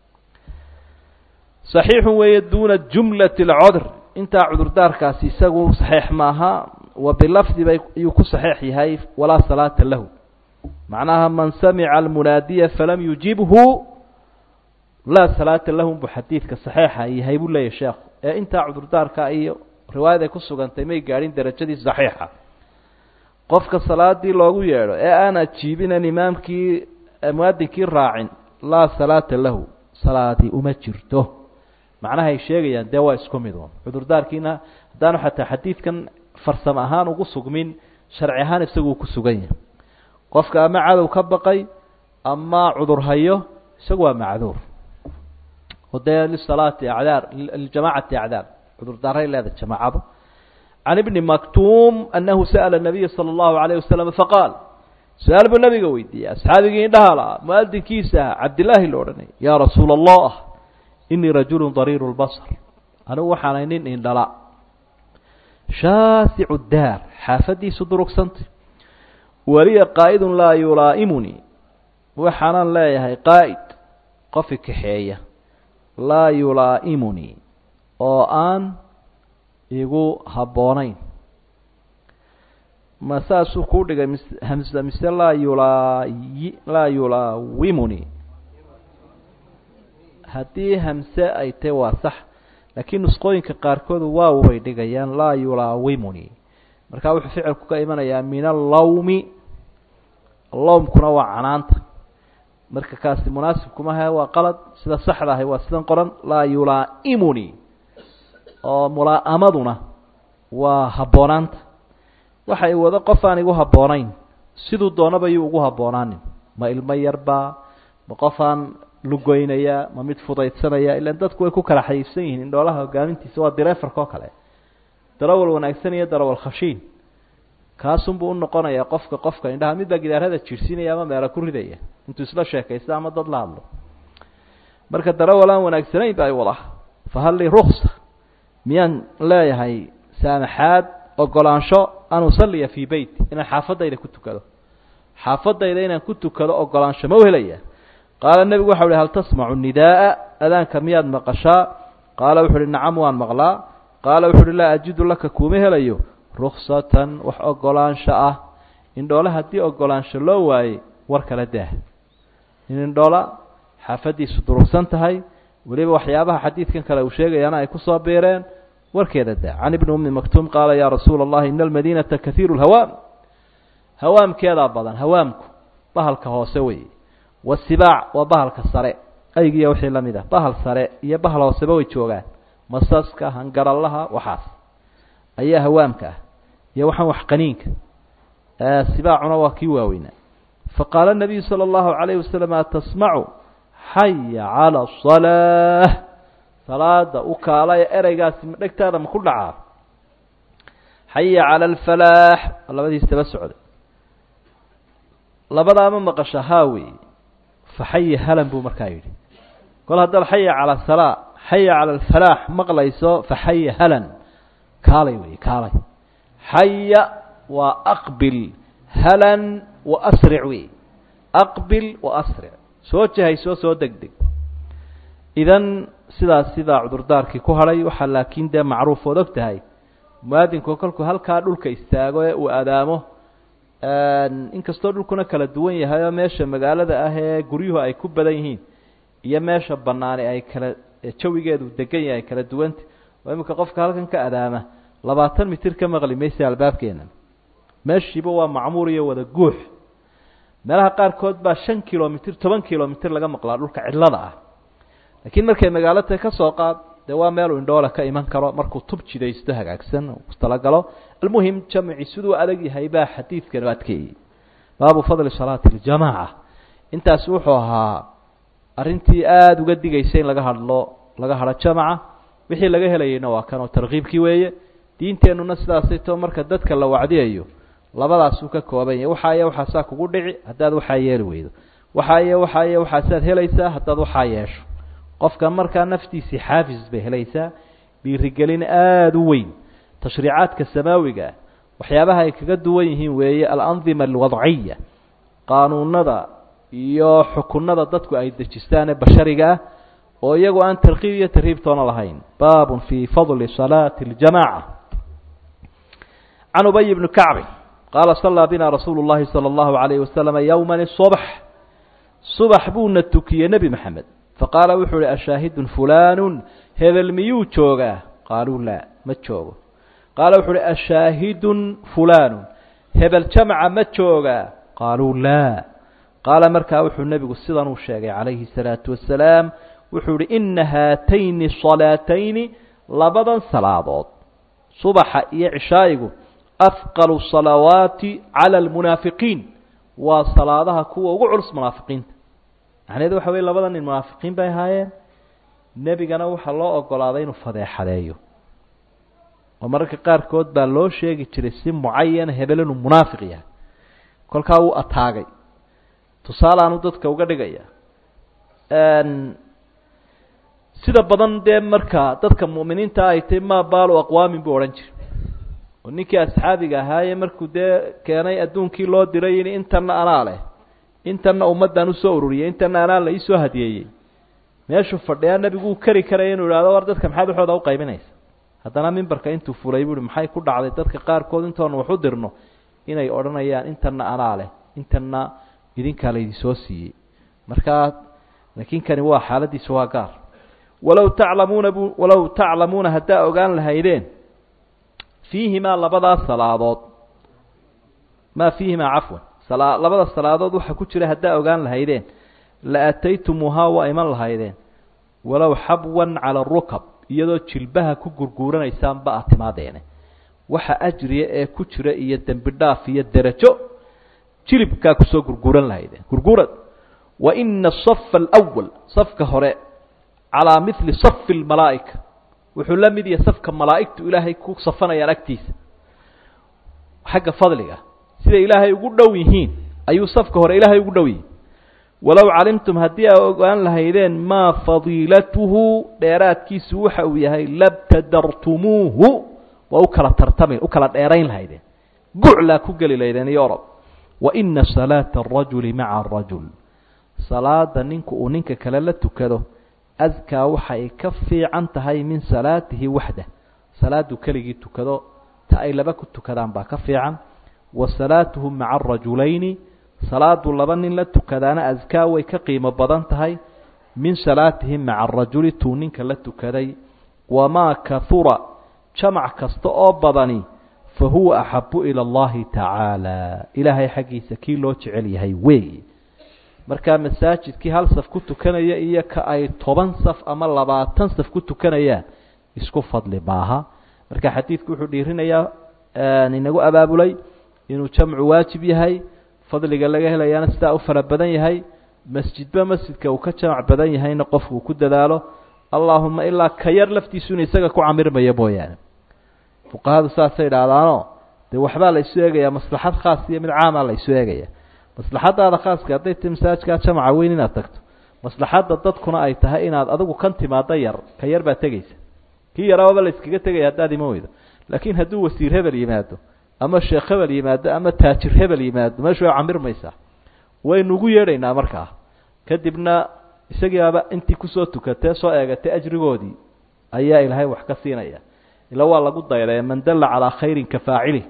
saxiixun weeye duuna jumlati alcodr intaa cudurdaarkaasi isagu saxiix maaha wa bilafdi bay ayuu ku saxiix yahay walaa salaata lahu macnaha man samica almunaadiya falam yujibhu laa salaata lahum buu xadiidka saxiixa yahay buu leeyahy sheekhu ee intaa cudurdaarka iyo riwaayad ay ku sugantay may gaadhin darajadii saxiixa qofka salaadii loogu yeedho ee aan ajiibinen imaamkii muadinkii raacin laa salaata lahu salaadii uma jirto macnaha ay sheegayaan dee waa isku mid un cudurdaarkiina haddaanu xataa xadiidkan farsamo ahaan ugu sugmin sharci ahaan isaguu ku sugan yahay qofka ama cadow ka baqay ama cudur hayo isagu waa macduur oo dee lisalaati acdaar liljamacati acdaar cudurdaaray leedahay jamaacadu can ibni maktuum anahu sa'ala nabiya sala allahu alayh wasalam faqaal su-aal buu nabiga weydiiyey asxaabigii indhaha lahaa muadinkiisa ah cabdillaahi la odhanay yaa rasuula allah inii rajulu dariiru lbasar anigu waxaanay nin indhala shaasicu daar xaafadiisu durugsantay waliya qaa'idun laa yulaa'imunii waxaanan leeyahay qaa'id qofi kaxeeya laa yulaa'imunii oo aan igu habboonayn ma saasuu kuu dhigay mis hamsa mise laa yulaayi laa yulaawimuni haddii hamse ay tahy waa sax laakiin nusqooyinka qaarkoodu waaw bay dhigayaan laa yulaawimuni markaa wuxuu ficilku ka imanayaa min allawmi lawmkuna waa canaanta marka kaasi munaasibkumaha waa qalad sida saxda ahay waa sidan qoran laa yulaa'imuni oo mulaa'amaduna waa habboonaanta waxay wado qof aan igu habboonayn siduu doonaba yuu ugu habboonaanin ma ilmo yarbaa ma qof aan lugoynaya ma mid fudaydsanaya ilan dadku way ku kala xayiifsan yihiin indhoolaha hogaamintiisa waa direefarka oo kale darawal wanaagsan iyo darawal khashiin kaasunbuu unoqonayaa qofka qofka indhaha midbaa gidaarada jiirsiinaya ama meelo ku ridaya intuu isla sheekaysta ama dad la hadlo marka darawal aan wanaagsanayn ba ay wada fahal lii ruksa miyaan leeyahay saamaxaad ogolaansho an usaliya fii beyt inaan xaafadayda ku tukado xaafadayda inaan ku tukado ogolaansho ma u helaya qaala nebigu waxa uhi hal tasmacu nidaaa adaanka miyaad maqashaa qaala wuxu uhi nacam waan maqlaa qaala wuxu uhi laa ajidu laka kuuma helayo ruksatan wax ogolaansho ah indhoole haddii ogolaansho loo waayey war kala daah in indhoola xaafadiisu durugsan tahay weliba waxyaabaha xadiidkan kale uu sheegayaana ay kusoo biireen warkeeda daa can ibni ummi maktuum qaala yaa rasuula allahi ina almadiinata kahiiru lhawaam hawaamkeedaa badan hawaamku bahalka hoose wey wasibaac waa bahalka sare aygiiya wixii la mid ah bahal sare iyo bahal hooseba way joogaan masaska hangarallaha waxaas ayaa hawaamka ah iyo waxaan wax qaniinka sibaacuna waa kii waaweynaa faqaala nabiyu sala allahu calayh wasalam atasmacu xaya cala asalaa salaada u kaalaya ereygaasi ma dhegtaada ma ku dhacaa xaya cala alfalaax labadiis daba socday labadaama maqasha haa wey fa xaya halan buu markaa yidhi kol haddaad xaya cala salaa xaya cala alfalaax maqlayso fa xaya halan kaalay wey kaalay xaya waa aqbil halan wa asric wey aqbil wa asric soo jahayso soo deg deg idan sidaas sidaa cudurdaarkii ku hadhay waxaa laakiin dee macruuf ood og tahay muaadinku kolkuu halkaa dhulka istaago ee uu adaamo inkastoo dhulkuna kala duwan yahay oo meesha magaalada ah ee guryuhu ay ku badan yihiin iyo meesha banaani ay kala jawigeedu degan yahay kala duwanta oo iminka qofka halkan ka adaama labaatan mitir ka maqli maysa albaabkeena meeshiiba waa macmuur iyo wada guux meelaha qaarkood baa shan kilomitr toban kilomitr laga maqlaa dhulka cidlada ah laakiin markay magaalo tahay ka soo qaad dee waa meeluu indhoola ka iman karo markuu tub jidaysto hagaagsan talagalo almuhim jamci siduu adag yahay baa xadiidkan adkeeyey baabu fadli salaati اljamaaca intaas wuxuu ahaa arrintii aada uga digaysa in laga hadlo laga hadho jamaca wixii laga helayeyna waa kan oo tarkiibkii weeye diinteennuna sidaasay too marka dadka la wacdiyayo labadaasuu ka kooban yahay waxaa iyo waxaasaa kugu dhici haddaad waxaa yeeli weydo waxaa iyo waxaa iyo waxaasaad helaysaa haddaad waxaa yeesho qofka markaa naftiisii xaafis bay helaysaa dhiirigelin aada u weyn tashriicaadka samaawiga ah waxyaabaha ay kaga duwan yihiin weeye alandima alwadciya qaanuunada iyo xukunada dadku ay dejistaan ee bashariga ah oo iyagu aan tarkiib iyo tarhiibtoona lahayn baabun fii fadli salaati اljamaca can ubay bni kacbi qaala salaa bina rasuulu llahi salى اllahu alayhi wasalama yowma subx subax buuna tukiyey nebi maxamed faqaala wuxuu uhi ashaahidun fulanu hebel miyuu joogaa qaaluu laa ma joogo qaala wuxuu uhi ashaahidun fulanu hebel jamca ma joogaa qaaluu laa qaala markaa wuxuu nebigu sidan uu sheegay calayhi الsalaatu wasalaam wuxuu ihi ina haatayni salaatayni labadan salaadood subaxa iyo cishaa'igu afqalu salawaati cala almunaafiqiin waa salaadaha kuwa ugu culus munaafiqiinta macnaheedu waxa weye labada nin munaafiqiin bay ahaayeen nebigana waxaa loo ogolaaday inuu fadeexadeeyo oo mararka qaarkood baa loo sheegi jiray si mucayana hebel inuu munaafiq yahay kolkaa wuu ataagay tusaalaanu dadka uga dhigaya sida badan dee marka dadka mu'miniinta ay tahy ma baalu aqwaamin buu odhan jiray oo ninkii asxaabiga ahaaye markuu dee keenay adduunkii loo diray in intanna anaa leh intanna ummaddan usoo ururiyey intanna anaa la iisoo hadiyeeyey meeshuu fadhiyaa nebigu uu keri karaya inuu ihahdo war dadka maxaad waxooda u qaybinaysa haddana mimbarka intuu fulay buu uhi maxay ku dhacday dadka qaarkood intoonu wax u dirno inay odhanayaan intanna anaa leh intanna idinkaa laydinsoo siiyey markaa laakiin kani waa xaaladiisa waa gaar walow taclamuuna bu walow taclamuuna haddaa ogaan lahaydeen fiihimaa labadaas salaadood maa fiihimaa cafwan sala labada salaadood waxa ku jira haddaa ogaan lahaydeen la ataytumuuhaa waa iman lahaydeen walow xabwan cala arukab iyadoo jilbaha ku gurguuranaysaanba a timaadeene waxa ajriya ee ku jira iyo dembi dhaaf iyo derajo jilibkaa kusoo gurguuran lahaydeen gurguurad wa ina asafa alwal safka hore calaa mili safi lmalaa'ika wuxuu la mid yahay safka malaa'igtu ilaahay ku safanayaan agtiisa xagga fadliga siday ilaahay ugu dhow yihiin ayuu safka hore ilaahay ugu dhow yihin walow calimtum haddii aa ogaan lahaydeen maa fadiilatuhu dheeraadkiisu waxa uu yahay labtadartumuuhu waa u kala tartami u kala dheerayn lahaydeen guclaa ku geli lahaydeen iyo orob wa ina salaata arajuli maca arajul salaada ninku uu ninka kale la tukado askaa waxay ka fiican tahay min salaatihi waxdah salaaduu keligii tukado ta ay laba ku tukadaan baa ka fiican wa salaatuhu maca arajulayni salaadu laba nin la tukadaana askaa way ka qiimo badan tahay min salaatihim maca arajuli tuu ninka la tukaday wamaa kahura jamac kasta oo badani fa huwa axabu ila allahi tacaala ilaahay xaggiisa kii loo jecel yahay weey markaa masaajidkii hal saf ku tukanaya iyo ka ay toban saf ama labaatan saf ku tukanayaan isku fadli maaha marka xadiidku wuxuu dhiirinayaa inagu abaabulay inuu jamcu waajib yahay fadliga laga helayaana sidaa u fara badan yahay masjidba masjidka uu ka jamac badan yahayna qofku uu ku dadaalo allaahuma ilaa ka yar laftiisuna isaga ku camirmaya mooyaane fuqahadu saasay idhaahdaanoo dee waxbaa la isu eegayaa maslaxad khaas iyo mid caamaa la isu eegaya maslaxadaada khaaska hadday ti masaajkaa jamaca weyn inaad tagto maslaxadda dadkuna ay tahay inaad adigu kan timaado yar ka yar baad tegeysa kii yaraababa la iskaga tegaya haddaad iman weydo laakiin hadduu wasiir hebel yimaado ama sheekh hebel yimaado ama taajir hebel yimaado meeshu way camirmaysaa waynu ugu yeedhaynaa markaa kadibna isagiiaba intii kusoo tukatee soo eegatay ajrigoodii ayaa ilaahay wax ka siinaya ila waa lagu daydee man dalla calaa khayrin ka faacilih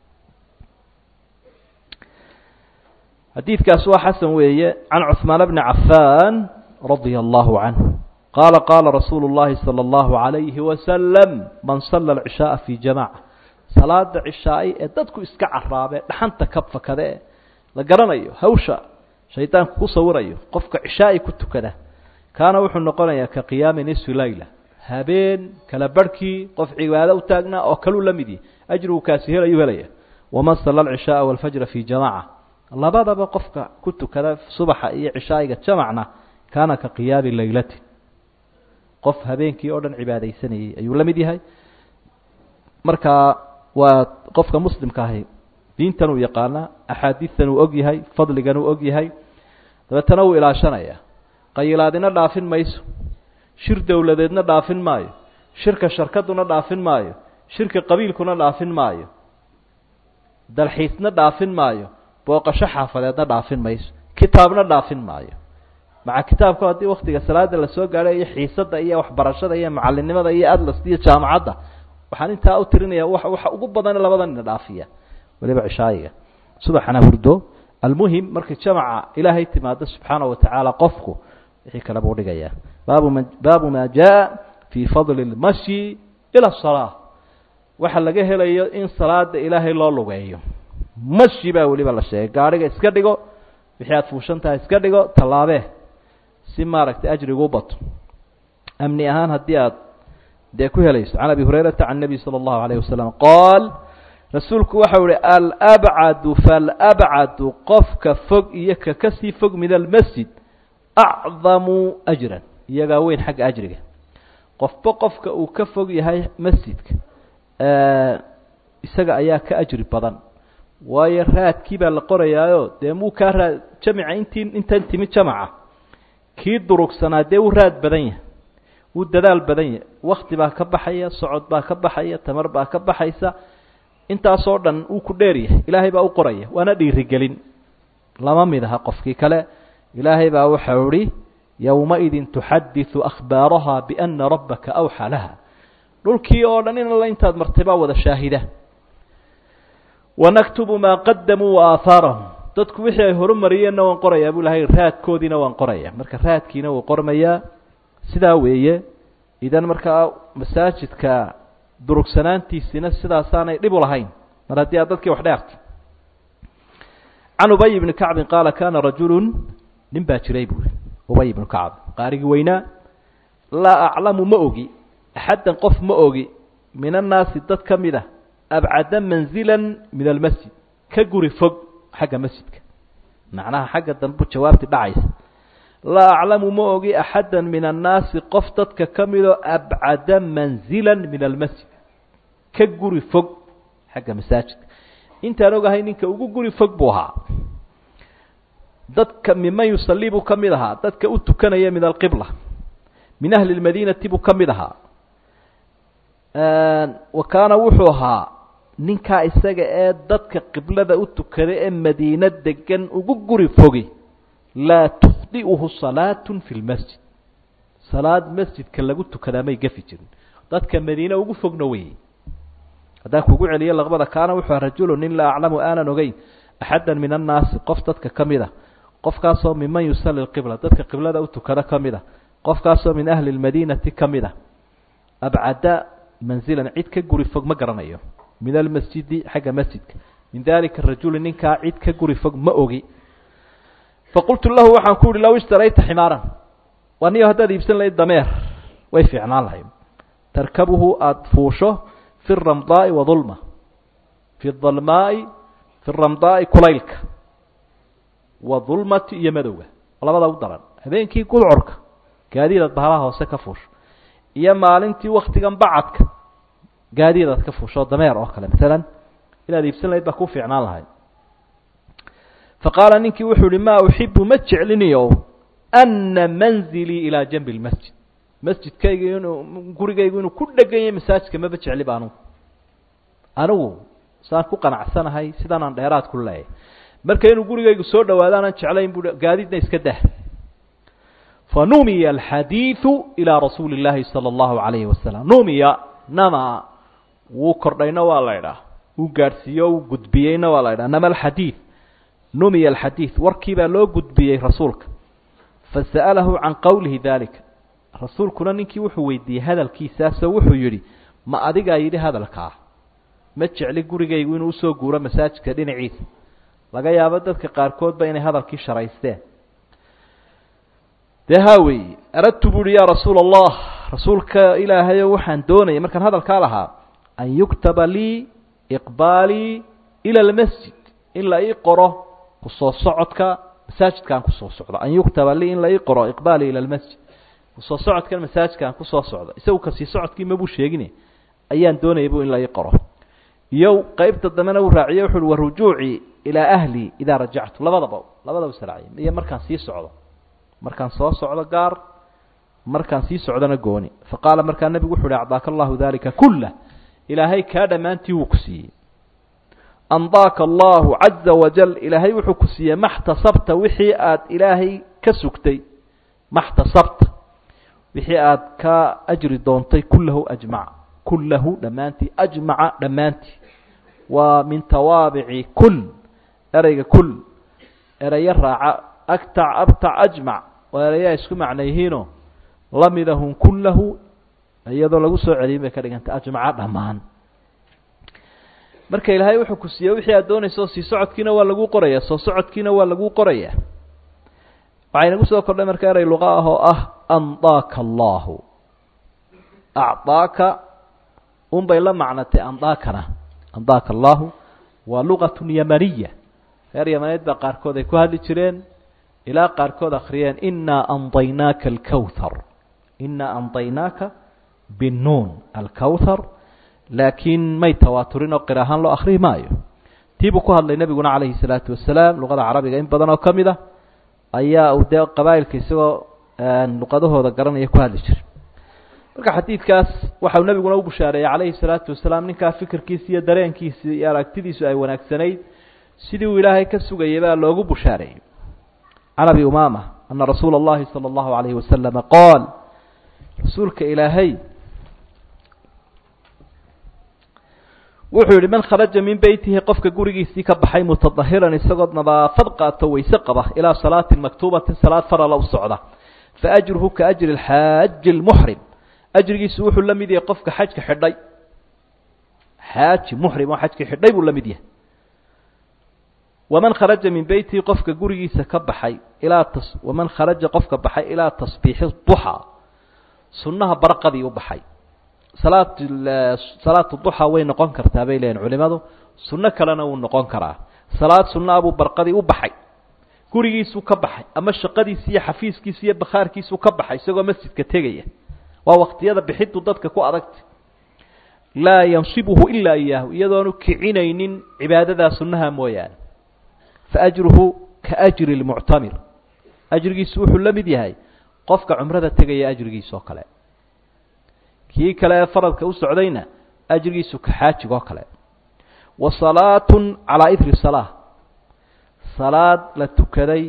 xadiidkaas waa xasan weeye can cuثmaan bni cafaan radia allahu canhu qaala qaala rasuulu اllahi salى اllahu عalayhi wasalam man sala alcishaaa fi jamaca salaada cishaai ee dadku iska caraabee dhaxanta ka fakade e la garanayo hawsha shaydaanku ku sawirayo qofka cishaai ku tukada kaana wuxuu noqonayaa ka qiyaami nisfi layla habeen kala barhkii qof cibaado u taagnaa oo kaluu la mid yahi ajrigu kaasi helayuu helaya waman sala alcishaaa walfajra fi jamaca labadaba qofka ku tukada subaxa iyo cishaa'iga jamacna kaana ka qiyaami laylati qof habeenkii oo dhan cibaadaysanayay ayuu la mid yahay markaa waa qofka muslimka ahi diintan uu yaqaanaa axaadiistan uu og yahay fadligan uu og yahay dabeetana wuu ilaashanaya qayilaadina dhaafin mayso shir dowladeedna dhaafin maayo shirka sharkaduna dhaafin maayo shirka qabiilkuna dhaafin maayo dalxiisna dhaafin maayo booqasho xaafadeedna dhaafin mayso kitaabna dhaafin maayo maca kitaabka haddii waktiga salaada lasoo gaadho iyo xiisada iyo waxbarashada iyo macalinimada iyo atlas iyo jaamacadda waxaan intaa u tirinaya wa waxa ugu badan labadan ina dhaafiya waliba cishaayiga subaxana hurdo almuhim markay jamaca ilaahay timaado subxaana watacaala qofku wixii kale buu dhigayaa baabu ma baabu maa jaa fii fadli lmashyi ila salaa waxa laga helayo in salaada ilaahay loo lugeeyo mashi baa weliba la sheegay gaadhiga iska dhigo wixii aada fuushan tahay iska dhigo tallaabee si maaragtay ajrigu u bato amni ahaan haddii aad dee ku helayso can abi hurayrata can nebi sala allahu alayh wasalam qaal rasuulku waxau ihi alabcadu falabcadu qofka fog iyo ka kasii fog min almasjid acdamu ajran iyagaa weyn xagga ajriga qofba qofka uu ka fog yahay masjidka isaga ayaa ka ajri badan waayo raadkii baa la qorayaayo dee muu kaa raad jamica intii intan timi jamaca kii durugsanaa dee wuu raad badan yahay wuu dadaal badan yahay wakti baa ka baxaya socod baa ka baxaya tamar baa ka baxaysa intaasoo dhan uu ku dheer yahay ilaahay baa u qoraya waana dhiirigelin lama mid aha qofkii kale ilaahay baa waxau ihi yowmaidin tuxadiثu akhbaaraha biana rabbaka awxaa laha dhulkii oo dhan in alla intaad martay baa wada shaahida wanaktubu maa qadamuu waaahaarahum dadku wixii ay horumariyeenna waan qorayaa buu ilahay raadkoodiina waan qoraya marka raadkiina wuu qormayaa sidaa weeye idan markaa masaajidka durugsanaantiisina sidaasaanay dhib u lahayn mar haddii aad dadkii wax dheerta can ubay ibni kacbin qaala kana rajulu nin baa jiray buuri ubay ibnu kacb qaarigii weynaa laa aclamu ma ogi axaddan qof ma ogi min annaasi dad ka mid a abcada manzila min almasjid ka guri fog xagga masjidka macnaha xagga dambu jawaabti dhacaysa laa aclamu ma ogi axadda min annaasi qof dadka ka midoo abcada manzila min almasjid ka guri fog xagga masaajidka intaan ogahay ninka ugu guri fog buu ahaa dadka miman yusalii buu ka mid ahaa dadka u tukanaya min alqibla min ahli lmadiinati buu ka mid ahaa wa kaana wuxuu ahaa ninkaa isaga ee dadka qiblada u tukada ee madiino degan ugu guri fogi laa tukhdi'uhu salaatu fi lmasjid salaad masjidka lagu tukadaa may gafi jirin dadka madiine ugu fogna weeye haddaan kugu celiyo laqbada kaana wuxuu aha rajulu nin laa aclamu aanan ogeyn axadda min annaasi qof dadka ka mid a qofkaasoo minman yusali qibla dadka qiblada u tukada ka mid a qofkaasoo min ahli lmadiinati ka mid a abcada manzilan cid ka guri fog ma garanayo min almasjidi xagga masjidka min dalika rajuli ninkaa cid ka guri fog ma ogi faqultu lahu waxaan ku uhi low ishtarayta ximaaran waa niyo haddaad iibsan lahayd dameer way fiicnaan lahayd tarkabuhu aada fuusho fi ramdaai wa dulma fi dalmaai fi ramdaai kulaylka wa dulmati iyo madowga labada u daran habeenkii gudcorka gaadiidaad bahalaha hoose ka fuusho iyo maalintii waktigan bacadka gaadiidaad ka fuusho dameer oo kale maalan inaad iibsan lahayd baa ku fiicnaan lahayd faqaala ninkii wuxuu ihi maa uxibu ma jecliniyo ana manzilii ilaa janbi lmasjid masjidkayga inuu gurigaygu inuu ku dhegan yahay masaajidka maba jecliba anugu anigu saan ku qanacsanahay sidaanaan dheeraad ku leeyahay marka inuu gurigaygu soo dhawaado aanan jeclayn bu gaadiidna iska dah fanumiya alxadiidu ilaa rasuuli اllaahi salى اllahu alayhi wasalam numiya nama wuu kordhayna waa la idhaah wuu gaadhsiiyo wuu gudbiyeyna waa la idhaha nama alxadiid numiya alxadiid warkii baa loo gudbiyey rasuulka fasa'alahu can qowlihi dalika rasuulkuna ninkii wuxuu weydiiyey hadalkiisaasoo wuxuu yidhi ma adigaa yidhi hadalkaa ma jecli gurigaygu inuu usoo guuro masaajidka dhinaciisa laga yaabo dadka qaarkoodba inay hadalkii sharaysteen dee haa weeye aradtu bu uhi yaa rasuula allah rasuulka ilaahayo waxaan doonaya markaan hadalkaa lahaa an yuktaba lii iqbaalii ila almasjid in la ii qoro kusoo socodka masaajidkaan kusoo socdo an yuktaba lii in la ii qoro iqbaali ila lmasjid kusoo socodkan masaajidkaan kusoo socdo isagu kasii socodkii mabuu sheegine ayaan doonayay bu in la ii qoro iyo qeybta dambena uu raaciye wuxu uhi warujuucii ilaa ahli idaa rajactu labadaba labadaba israaciy iyo markaan sii socdo markaan soo socdo gaar markaan sii socdona gooni faqaala markaa nebigu wuxu uhi acdaaka allahu dalika kulah ilaahay kaa dhammaantii wuu ku siiyey andaaka allahu caza wajal ilaahay wuxuu ku siiyey maxtasabta wixii aad ilaahay ka sugtay maxtasabta wixii aad ka ajri doontay kullahu ajmac kullahu dhammaantii ajmaca dhammaantii waa min tawaabici kul ereyga kul erayo raaca agtac abtac ajmac waa erayaa isku macno yihiino lamidahum kullahu iyadoo lagu soo celiyin bay ka dhigantay ajmaca dhammaan marka ilaahay wuxuu ku siiyey wixii aad doonayso sii socodkiina waa lagu qoraya soo socodkiina waa lagu qoraya waxay nagu soo kordhay marka erey luqa ah oo ah andaaka allahu acdaaka unbay la macnatay andaakana andaaka allahu waa lugatun yamaniya reer yamaneed baa qaarkood ay ku hadli jireen ilaa qaarkood akhriyeen inaa andaynaaka alkawthar inaa andaynaaka binuun alkawthar laakiin may tawaaturin oo qir ahaan loo akrihi maayo tii buu ku hadlay nebiguna calayhi salaatu wasalaam luqada carabiga in badan oo ka mid a ayaa uu dee qabaa'ilka isagoo luqadahooda garanaya ku hadli jiray marka xadiidkaas waxau nebiguna u bushaareeyey calayhi salaatu wasalaam ninkaa fikirkiisa iyo dareenkiisa iyo aragtidiisu ay wanaagsanayd sidii uu ilaahay ka sugayay baa loogu bushaareeyey can abi umaama ana rasuula اllahi salى اllahu alayhi wasalama qaal rasuulka ilaahay wuxuu yihi man kharaja min beytihi qofka gurigiisii ka baxay mutadahiran isagoo nadaafad qaato wayse qaba ilaa salaatin maktuubatin salaad farala u socda faajruhu ka ajri xaaji lmuxrim ajrigiisu wuxuu la mid yahay qofka xajka xidhay xaaji muxrim oo xajka xidhay buu la mid yahay waman kharaja min beytihi qofka gurigiisa ka baxay ilaa tas waman kharaja qofka baxay ilaa tasbiixi duxaa sunnaha barqadii u baxay salaat salaatu duxa way noqon kartaa bay leeyihin culimadu sunno kalena wuu noqon karaa salaad sunnaha buu barqadii u baxay gurigiisuu ka baxay ama shaqadiisi iyo xafiiskiisa iyo bakhaarkiisuu ka baxay isagoo masjidka tegaya waa waktiyada bixidu dadka ku adagta laa yansibuhu ilaa iyaahu iyadoonu kicinaynin cibaadadaa sunnaha mooyaane faajruhu ka ajri lmuctamir ajrigiisu wuxuu la mid yahay qofka cumrada tegaya ajrigiisa oo kale kii kale ee faradka u socdayna ajrigiisu ka xaajig oo kale wa salaatun calaa idri salaa salaad la tukaday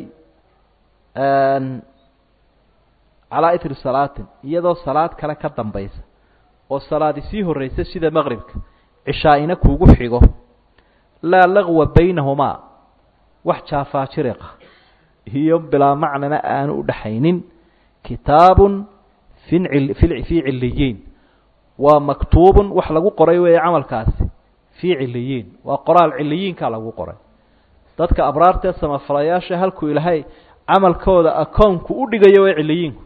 calaa idri salaatin iyadoo salaad kale ka dambaysa oo salaadi sii horreysa sida maqribka cishaa-ina kuugu xigo laa lagwa baynahumaa wax jaafaajiriqa iyo bilaa macnana aanu u dhaxaynin kitaabun fin fii ciliyiin waa maktuubun wax lagu qoray weeye camalkaasi fii ciliyiin waa qoraal ciliyiinkaa lagu qoray dadka abraartee samafalayaasha halkuu ilaahay camalkooda akoonku u dhigayo way ciliyiinku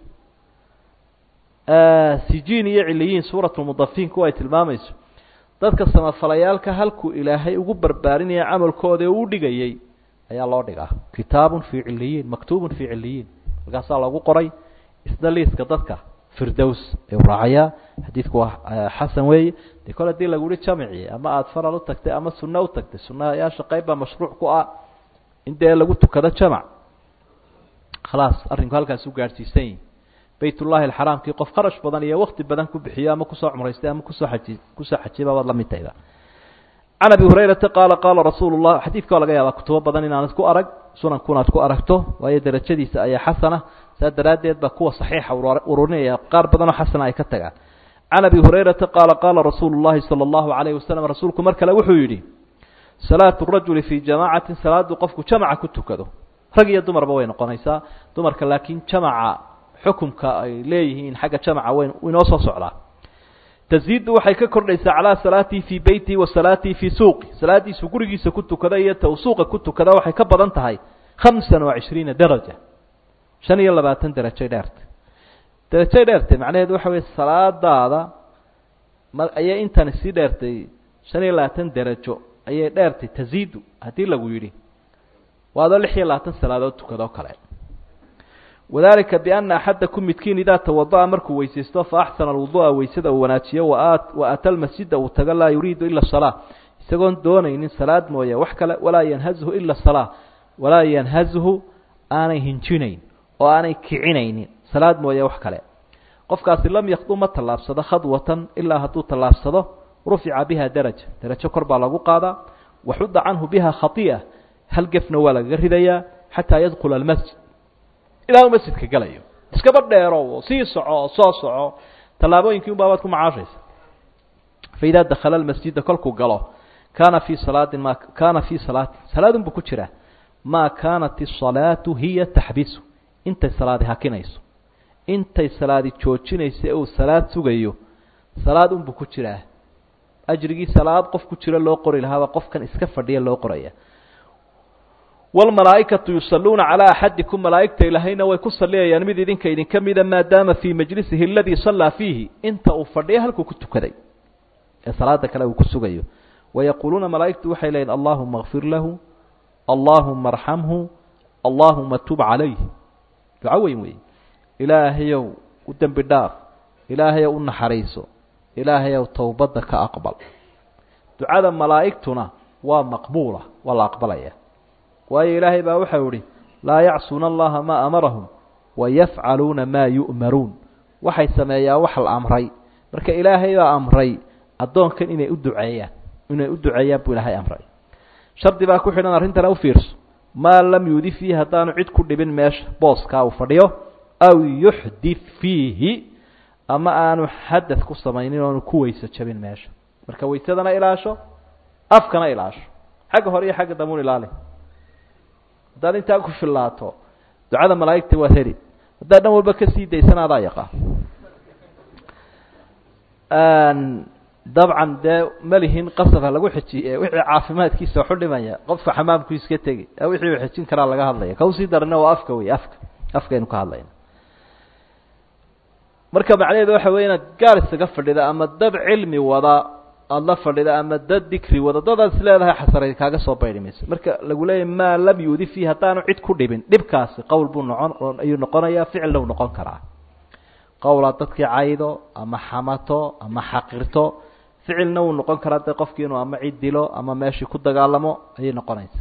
sijiin iyo ciliyiin suuratulmudafiinku ay tilmaamayso dadka samafalayaalka halkuu ilaahay ugu barbaarinaya camalkooda u dhigayay ayaa loo dhigaa kitaabun fii ciliyiin maktuubun fii ciliyiin halkaasaa lagu qoray isna liiska dadka firdows ayuu raacayaa xadiidku waa xasan weeye dee kole hadii lagu yihi jamici ama aada faral u tagtay ama sunno u tagtay sunayaasha qayb baa mashruuc ku ah in dee lagu tukado jamac khalaas arrinku halkaas u gaadhsiisan yihi baytullahi alxaraamkii qof kharash badan iyo wakti badan ku bixiyo ama kusoo cumraystay ama kusoo aji kusoo xajiba baad la mid tahayba can abi hurayrata qaala qaala rasuulu llah xadiidka waa laga yaabaa kutubo badan inaanad ku arag sunankunaad ku aragto waayo derajadiisa ayaa xasana saa daraaddeed baa kuwa saxiixa ururinaya qaar badanoo xasana ay ka tagaan can abi hurayrata qaala qaala rasuulu llahi sala allahu calayhi wasalam rasuulku mar kale wuxuu yidhi salaatu rajuli fii jamaacatin salaadu qofku jamaca ku tukado rag iyo dumarba way noqonaysaa dumarka laakiin jamaca xukumka ay leeyihiin xagga jamaca weyn inoo soo socdaa taziidu waxay ka kordhaysaa calaa salaatii fii beytii wa salaatii fii suuqi salaadiisu gurigiisa ku tukada iyo ta uu suuqa ku tukada waxay ka badan tahay khamsan wa cishriina daraja shan iyo labaatan derajay dheertay derajay dheertay macnaheedu waxa weye salaadaada ma ayay intani sii dheertay shan iyo labaatan derajo ayay dheertay taziidu haddii lagu yidhi waa adoo lix iyo labaatan salaadood tukadoo kale wadalika biana axadakum midkiin idaa tawada'a markuu weysaysto fa axsana alwudu'a weysada uu wanaajiyo wa ata lmasjida uu tago laa yuriidu ila salaa isagoon doonaynin salaad mooye wax kale walaa yanhazhu ila salaa walaa yanhazhu aanay hinjinayn oo aanay kicinaynin salaad mooye wax kale qofkaasi lam yakdu ma tallaabsado khadwatan ilaa hadduu tallaabsado rufica biha daraja darajo kor baa lagu qaadaa waxudda canhu biha khai'a hal gefna waa lagaga ridayaa xataa yadkula almasjid ilaa uu masjidka galayo iskaba dheero sii soco soo soco tallaabooyinkii un baabaad ku macaashaysa faidaa dakhala almasjida kolkuu galo kaana fii salaadin ma kaana fii salaatin salaadun buu ku jiraa maa kaanat isalaatu hiya taxbisu intay salaadi hakinayso intay salaadi joojinaysa ee uu salaad sugayo salaad unbuu ku jiraa ajrigii salaad qof ku jiro loo qori lahaaba qofkan iska fadhiya loo qoraya wlmalaaikatu yusaluuna calaa axadikum malaaigta ilaahayna way ku saliyayaan mid idinka idinka mida maadaama fii majlisihi aladii sallaa fiihi inta uu fadhiya halkuu ku tukaday ee salaada kale uu ku sugayo wayaquuluuna malaaigtu waxay leeyiin allahuma kfir lahu allahuma arxamhu allahuma tub calayh duco weyn wey ilaahayow u dembi dhaaf ilaahayow u naxariiso ilaahayow towbadda ka aqbal ducada malaa'igtuna waa maqbuula waa la aqbalaya waayo ilaahay baa waxau ihi laa yacsuuna allaha maa amarahum wayafcaluuna maa yu'maruun waxay sameeyaan wax la amray marka ilaahay baa amray addoonkan inay u duceeyaan inay u duceeyaan buu ilaahay amray shardi baa ku xidhan arrintana u fiirso maa lam yuudi fiihi haddaanu cid ku dhibin meesha booskaa uu fadhiyo aw yuxdit fiihi ama aanu xadad ku samaynin oonu ku weyso jabin meesha marka weysadana ilaasho afkana ilaasho xagga hore iyo xagga dambuun ilaali haddaad intaa ku fillaato ducada malaa'igta waad heli haddaad dhan walba kasii daysana adaa yaqaan dabcan dee malihin qasabha lagu xejiye wixii caafimaadkiisa waxu dhimaya qofka xamaamku iska tegi wixii uu xejin karaa laga hadlaya ka usii darana waa afka wey afka afkaynu ka hadlayna marka macnaheedu waxa wey inaad gaar isaga fadhida ama dad cilmi wada aada la fadhida ama dad dikri wada dadaad is leedahay xasaray kaaga soo bayri mayso marka lagu leeyahy maa lam yuudi fiihi haddaanu cid ku dhibin dhibkaasi qowl buu noqon ayuu noqonayaa ficilna uu noqon karaa qowlaad dadkii caydo ama xamato ama xaqirto ficilna wuu noqon karaa dee qofkii inuu ama cid dilo ama meeshii ku dagaalamo ayay noqonaysa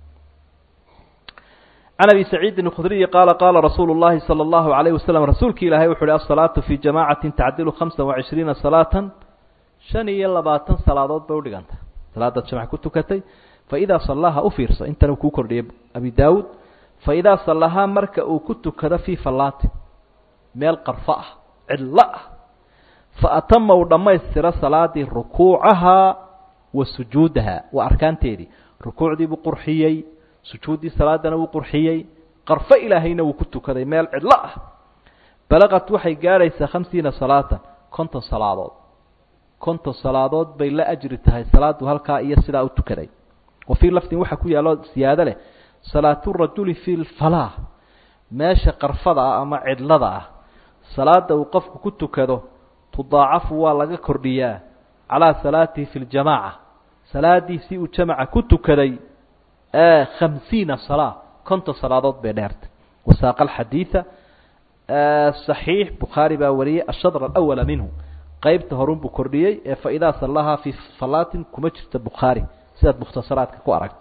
can abi saciidin اkhudriyi qaala qaala rasuulu اllahi salى اllahu alayh wasalam rasuulki ilaahay wuxu uhi asalaatu fii jamaacati tacdilu hamsa وacishriina salaata shan iyo labaatan salaadood bay udhiganta salaadaad jamac ku tukatay faidaa sallaha u fiirso intana kuu kordhiyay abi daawuud faidaa sallahaa marka uu ku tukado fii fallaatin meel qarfo ah cidlo ah faatama uu dhammaystiro salaadii rukuucahaa wa sujuudaha waa arkaanteedii rukuucdii buu qurxiyey sujuuddii salaadana wuu qurxiyey qarfo ilaahayna wuu ku tukaday meel cidlo ah balaqat waxay gaadhaysaa khamsiina salaatan konton salaadood konton salaadood bay la ajri tahay salaadu halkaa iyo sidaa u tukaday wa fii lafdin waxaa ku yaallo siyaado leh salaatu rajuli fi lfalaah meesha qarfada ah ama cidlada ah salaada uu qofku ku tukado tudaacafu waa laga kordhiyaa calaa salaatihi fi ljamaaca salaadiisii uu jamaca ku tukaday khamsiina salaa konton salaadood bay dheertay wasaaqa alxadiida صaxiix bukhaari baa wariyey ashadr alawala minhu qeybta horun buu kordhiyey ee faidaa sallahaa fii falaatin kuma jirto bukhaari sidaad mukhtasaraadka ku aragto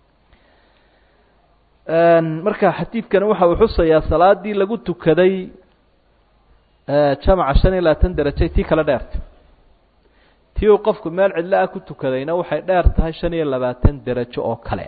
marka xadiidkani waxa uu xusayaa salaadii lagu tukaday jamaca shan iyo labaatan derajay tii kale dheerta tii uu qofku meel cidlo ah ku tukadayna waxay dheer tahay shan iyo labaatan derajo oo kale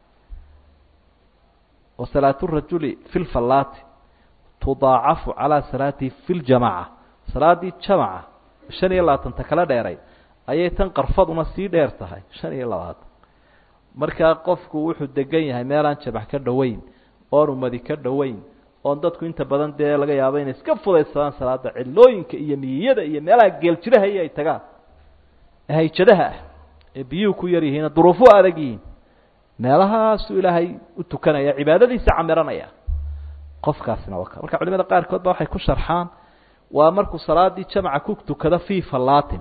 wa salaatu rajuli fi lfallaati tudaacafu calaa salaatihi fi ljamaca salaadii jamaca shan iyo labaatanta kala dheeray ayay tan qarfaduna sii dheer tahay shan iyo labaatan markaa qofku wuxuu degan yahay meelaan jamac ka dhoweyn oon umadi ka dhoweyn oon dadku inta badan dee laga yaabo inay iska fudaysadaan salaada cidlooyinka iyo miyiyada iyo meelaha geeljiraha iyo ay tagaan hayjadaha ah ee biyuhu ku yar yihiin duruufuhu adag yihiin meelahaasuu ilaahay u tukanaya cibaadadiisa camiranaya qofkaasina waa marka culimada qaarkood ba waxay ku sharxaan waa markuu salaadii jamaca ku tukado fii fallaatin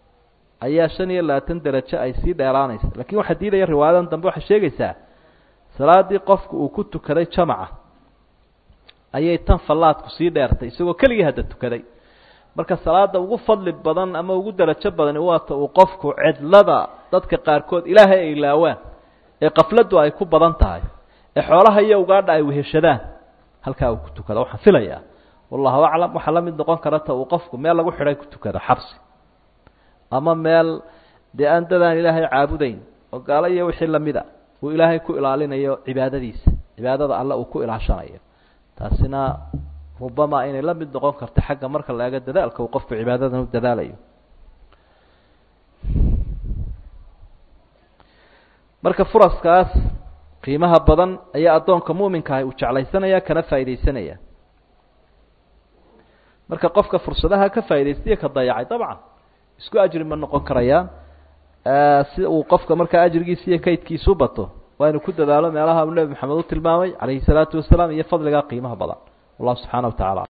ayaa shan iyo labaatan derajo ay sii dheeraanaysa lakin waxaa diidaya riwaayadan dambe waxay sheegaysaa salaaddii qofku uu ku tukaday jamaca ayay tan fallaadku sii dheertay isagoo keligii hadda tukaday marka salaada ugu fadli badan ama ugu darajo badani waata uu qofku cidlada dadka qaarkood ilaahay ay ilaawaan ee qafladdu ay ku badan tahay ee xoolaha iyo ugaadha ay weheshadaan halkaa uu ku tukada waxaan filayaa wallahu aclam waxaa la mid noqon karata uu qofku meel lagu xidhay ku tukado xabsi ama meel dee aan dadaan ilaahay caabudayn oo gaalo iyo wixii lamida uu ilaahay ku ilaalinayo cibaadadiisa cibaadada alle uu ku ilaashanayo taasina rubama inay la mid noqon karto xagga marka la eego dadaalka uu qofku cibaadadan u dadaalayo marka furaskaas qiimaha badan ayaa addoonka muuminkaah uu jeclaysanaya kana faaidaysanaya marka qofka fursadaha ka faa'idaystaiyo ka dayacay dabcan isku ajri ma noqon karayaan si uu qofka markaa ajrigiisa iyo kaydkiisu bato waa inu ku dadaalo meelaha uu nebi maxamed u tilmaamay calayhi salaatu wasalaam iyo fadligaa qiimaha badan wallahu subxaana wa tacala